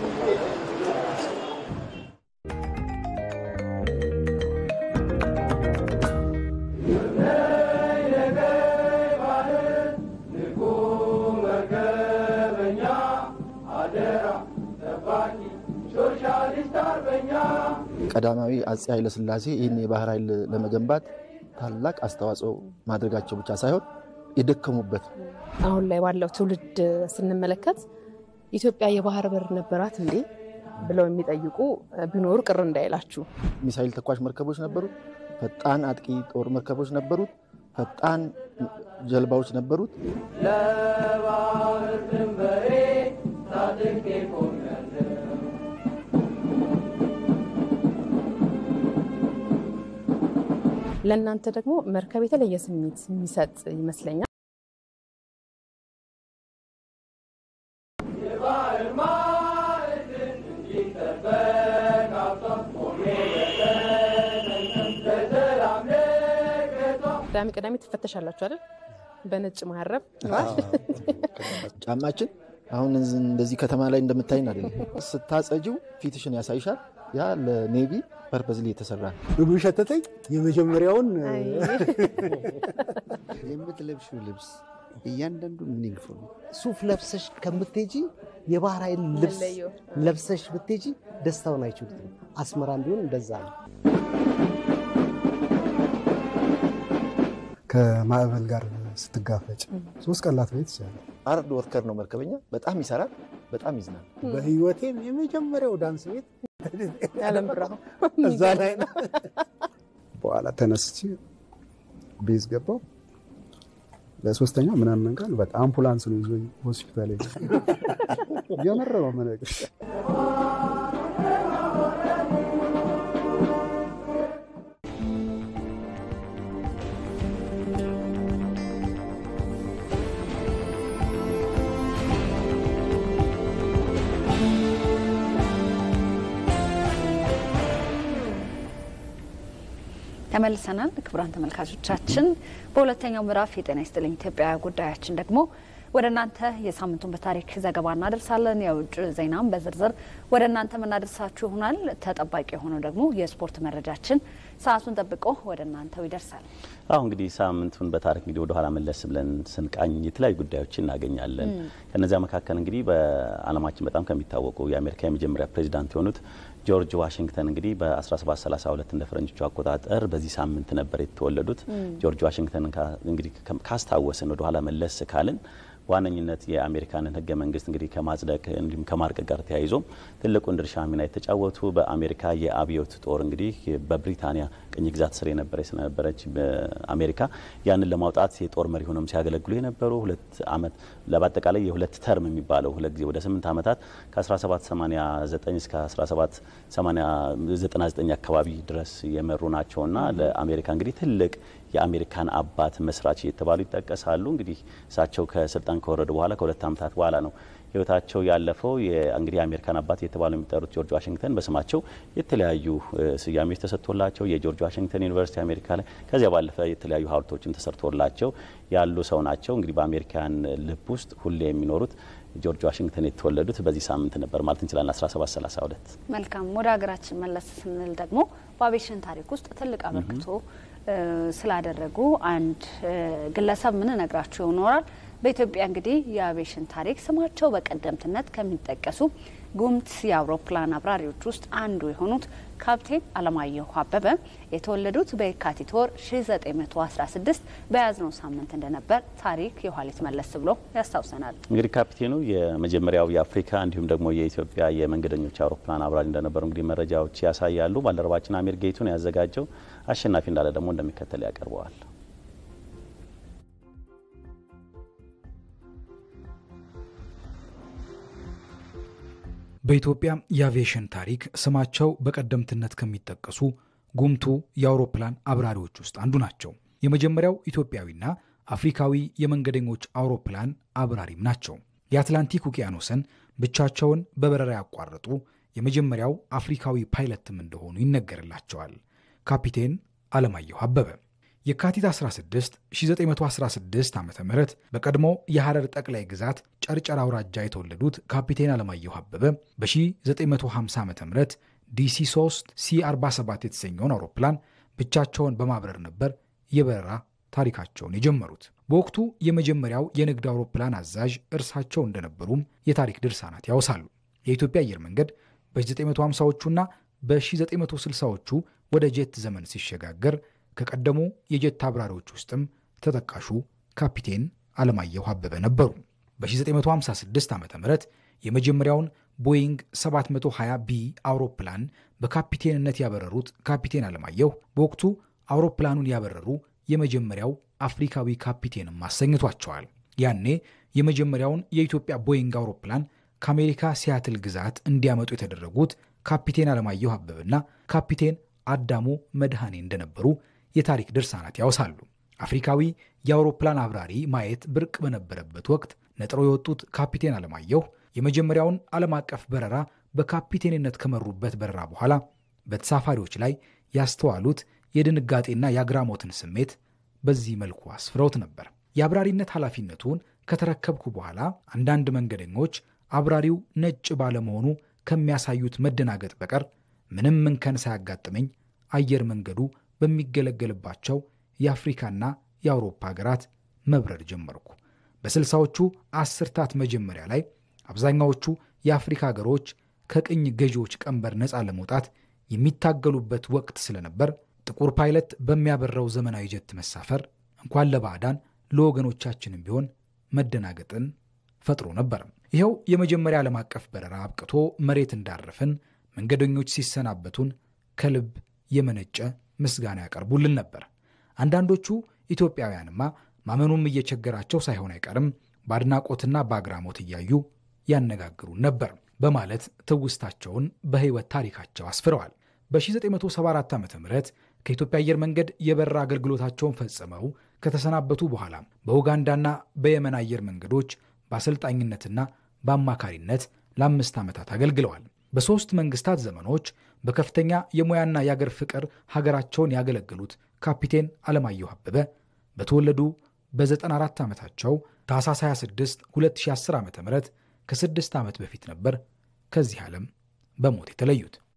ቀዳማዊ አፄ ኃይለሥላሴ ይህን የባህር ኃይል ለመገንባት ታላቅ አስተዋጽኦ ማድረጋቸው ብቻ ሳይሆን የደከሙበት አሁን ላይ ባለው ትውልድ ስንመለከት ኢትዮጵያ የባህር በር ነበራት እንዴ ብለው የሚጠይቁ ቢኖሩ ቅር እንዳይላችሁ። ሚሳይል ተኳሽ መርከቦች ነበሩት። ፈጣን አጥቂ ጦር መርከቦች ነበሩት። ፈጣን ጀልባዎች ነበሩት። ለባህር ድንበሬ ታጥቄ ቆሜያለሁ። ለእናንተ ደግሞ መርከብ የተለየ ስሜት የሚሰጥ ይመስለኛል። የባህር ማዕድን እንዲጠበቅ አብቷት ቆሜ በሰላም ለቅቷ ቅዳሜ ቅዳሜ ትፈተሻላችሁ አይደል? በነጭ መሀረብ ጫማችን አሁን እንደዚህ ከተማ ላይ እንደምታይን አይደለም። ስታጸጂው ፊትሽን ያሳይሻል። ያ ለኔቪ ፐርፐዝሊ የተሰራ ነው። ምግቡ ሸተተኝ። የመጀመሪያውን የምትለብሽው ልብስ እያንዳንዱ ሚኒንግፉ ነው። ሱፍ ለብሰሽ ከምትሄጂ የባህር ኃይል ልብስ ለብሰሽ ብትሄጂ ደስታውን አይችሉትም። አስመራም ቢሆን እንደዛ ነው። ከማዕበል ጋር ስትጋፈጭ ሶስት ቀን ላትበይ ትችላለህ። ሃርድ ወርከር ነው መርከበኛ። በጣም ይሰራል፣ በጣም ይዝናል። በህይወቴም የመጀመሪያው ዳንስ ቤት ያለም ብርሃኑ እዛ ላይ ነው። በኋላ ተነስቼ ቤዝ ገባው። ለሶስተኛው ምናምን ቀን በቃ አምቡላንስ ነው ይዞኝ ሆስፒታል የምር ነው የምነግርሽ። ተመልሰናል። ክቡራን ተመልካቾቻችን በሁለተኛው ምዕራፍ የጤና ይስጥልኝ ኢትዮጵያ ጉዳያችን ደግሞ ወደ እናንተ የሳምንቱን በታሪክ ዘገባ እናደርሳለን። የውጭ ዜናም በዝርዝር ወደ እናንተ የምናደርሳችሁ ይሆናል። ተጠባቂ የሆነው ደግሞ የስፖርት መረጃችን ሰዓቱን ጠብቆ ወደ እናንተው ይደርሳል። አሁ እንግዲህ ሳምንቱን በታሪክ እንግዲህ ወደኋላ መለስ ብለን ስንቃኝ የተለያዩ ጉዳዮችን እናገኛለን። ከነዚያ መካከል እንግዲህ በዓለማችን በጣም ከሚታወቁ የአሜሪካ የመጀመሪያ ፕሬዚዳንት የሆኑት ጆርጅ ዋሽንግተን እንግዲህ በ1732 እንደ ፈረንጆቹ አቆጣጠር በዚህ ሳምንት ነበር የተወለዱት። ጆርጅ ዋሽንግተን እንግዲህ ካስታወስን ወደኋላ መለስ ካልን በዋነኝነት የአሜሪካንን ሕገ መንግስት እንግዲህ ከማጽደቅ እንዲሁም ከማርቀቅ ጋር ተያይዞ ትልቁን ድርሻ ሚና የተጫወቱ በአሜሪካ የአብዮት ጦር እንግዲህ በብሪታንያ ቅኝ ግዛት ስር የነበረ ስለነበረች አሜሪካ ያንን ለማውጣት የጦር መሪ ሆነም ሲያገለግሉ የነበሩ ሁለት አመት በአጠቃላይ የሁለት ተርም የሚባለው ሁለት ጊዜ ወደ ስምንት ዓመታት ከ1789 እስከ 1799 አካባቢ ድረስ የመሩ ናቸውና ለአሜሪካ እንግዲህ ትልቅ የአሜሪካን አባት መስራች እየተባሉ ይጠቀሳሉ። እንግዲህ እሳቸው ከስልጣን ከወረዱ በኋላ ከሁለት ዓመታት በኋላ ነው ህይወታቸው ያለፈው። እንግዲህ የአሜሪካን አባት እየተባሉ የሚጠሩት ጆርጅ ዋሽንግተን በስማቸው የተለያዩ ስያሜዎች ተሰጥቶላቸው የጆርጅ ዋሽንግተን ዩኒቨርሲቲ አሜሪካ ላይ ከዚያ ባለፈ የተለያዩ ሀውልቶችም ተሰርቶላቸው ያሉ ሰው ናቸው። እንግዲህ በአሜሪካን ልብ ውስጥ ሁሌ የሚኖሩት ጆርጅ ዋሽንግተን የተወለዱት በዚህ ሳምንት ነበር ማለት እንችላለን 1732 መልካም ወደ ሀገራችን መለስ ስንል ደግሞ በአቪዬሽን ታሪክ ውስጥ ትልቅ አበርክቶ ስላደረጉ አንድ ግለሰብ ምን ነግራችሁ ይኖራል። በኢትዮጵያ እንግዲህ የአቪዬሽን ታሪክ ስማቸው በቀደምትነት ከሚጠቀሱ ጉምት የአውሮፕላን አብራሪዎች ውስጥ አንዱ የሆኑት ካፕቴን አለማየሁ አበበ የተወለዱት በየካቲት ወር 1916 በያዝነው ሳምንት እንደነበር ታሪክ የኋሊት መለስ ብሎ ያስታውሰናል። እንግዲህ ካፒቴኑ የመጀመሪያው የአፍሪካ እንዲሁም ደግሞ የኢትዮጵያ የመንገደኞች አውሮፕላን አብራሪ እንደነበሩ እንግዲህ መረጃዎች ያሳያሉ። ባልደረባችን አሚር ጌቱን ያዘጋጀው አሸናፊ እንዳለ ደግሞ እንደሚከተል ያቀርበዋል። በኢትዮጵያ የአቪዬሽን ታሪክ ስማቸው በቀደምትነት ከሚጠቀሱ ጉምቱ የአውሮፕላን አብራሪዎች ውስጥ አንዱ ናቸው። የመጀመሪያው ኢትዮጵያዊና አፍሪካዊ የመንገደኞች አውሮፕላን አብራሪም ናቸው። የአትላንቲክ ውቅያኖስን ብቻቸውን በበረራ ያቋረጡ የመጀመሪያው አፍሪካዊ ፓይለትም እንደሆኑ ይነገርላቸዋል። ካፒቴን አለማየሁ አበበ የካቲት 16 1916 ዓ ም በቀድሞ የሐረር ጠቅላይ ግዛት ጨርጨር አውራጃ የተወለዱት ካፒቴን አለማየሁ አበበ በ1950 ዓ ም ዲሲ 3 ሲ47 የተሰኘውን አውሮፕላን ብቻቸውን በማብረር ነበር የበረራ ታሪካቸውን የጀመሩት። በወቅቱ የመጀመሪያው የንግድ አውሮፕላን አዛዥ እርሳቸው እንደነበሩም የታሪክ ድርሳናት ያወሳሉ። የኢትዮጵያ አየር መንገድ በ1950ዎቹና በ1960ዎቹ ወደ ጄት ዘመን ሲሸጋገር ከቀደሙ የጀት አብራሪዎች ውስጥም ተጠቃሹ ካፒቴን አለማየሁ አበበ ነበሩ። በ1956 ዓ ም የመጀመሪያውን ቦይንግ 720 ቢ አውሮፕላን በካፒቴንነት ያበረሩት ካፒቴን አለማየሁ በወቅቱ አውሮፕላኑን ያበረሩ የመጀመሪያው አፍሪካዊ ካፒቴንም አሰኝቷቸዋል። ያኔ የመጀመሪያውን የኢትዮጵያ ቦይንግ አውሮፕላን ከአሜሪካ ሲያትል ግዛት እንዲያመጡ የተደረጉት ካፒቴን አለማየሁ አበበና ካፒቴን አዳሙ መድኃኔ እንደነበሩ የታሪክ ድርሳናት ያወሳሉ። አፍሪካዊ የአውሮፕላን አብራሪ ማየት ብርቅ በነበረበት ወቅት ነጥረው የወጡት ካፒቴን አለማየሁ የመጀመሪያውን ዓለም አቀፍ በረራ በካፒቴንነት ከመሩበት በረራ በኋላ በተሳፋሪዎች ላይ ያስተዋሉት የድንጋጤና የአግራሞትን ስሜት በዚህ መልኩ አስፍረውት ነበር። የአብራሪነት ኃላፊነቱን ከተረከብኩ በኋላ አንዳንድ መንገደኞች አብራሪው ነጭ ባለመሆኑ ከሚያሳዩት መደናገጥ በቀር ምንም እንከን ሳያጋጥመኝ አየር መንገዱ በሚገለገልባቸው የአፍሪካና የአውሮፓ ሀገራት መብረር ጀመርኩ። በስልሳዎቹ አስርታት መጀመሪያ ላይ አብዛኛዎቹ የአፍሪካ ሀገሮች ከቅኝ ገዢዎች ቀንበር ነፃ ለመውጣት የሚታገሉበት ወቅት ስለነበር ጥቁር ፓይለት በሚያበረው ዘመናዊ ጀት መሳፈር እንኳን ለባዕዳን ለወገኖቻችንም ቢሆን መደናገጥን ፈጥሮ ነበር። ይኸው የመጀመሪያ ዓለም አቀፍ በረራ አብቅቶ መሬት እንዳረፍን መንገደኞች ሲሰናበቱን ከልብ የመነጨ ምስጋና ያቀርቡልን ነበር። አንዳንዶቹ ኢትዮጵያውያንማ ማመኑም እየቸገራቸው ሳይሆን አይቀርም በአድናቆትና በአግራሞት እያዩ ያነጋግሩን ነበር በማለት ትውስታቸውን በሕይወት ታሪካቸው አስፍረዋል። በ1974 ዓ ም ከኢትዮጵያ አየር መንገድ የበረራ አገልግሎታቸውን ፈጽመው ከተሰናበቱ በኋላ በኡጋንዳና በየመን አየር መንገዶች በአሰልጣኝነትና በአማካሪነት ለአምስት ዓመታት አገልግለዋል። በሦስት መንግስታት ዘመኖች በከፍተኛ የሙያና የአገር ፍቅር ሀገራቸውን ያገለገሉት ካፒቴን አለማየሁ አበበ በተወለዱ በ94 ዓመታቸው ታኅሳስ 26 2010 ዓ ም ከስድስት ዓመት በፊት ነበር ከዚህ ዓለም በሞት የተለዩት።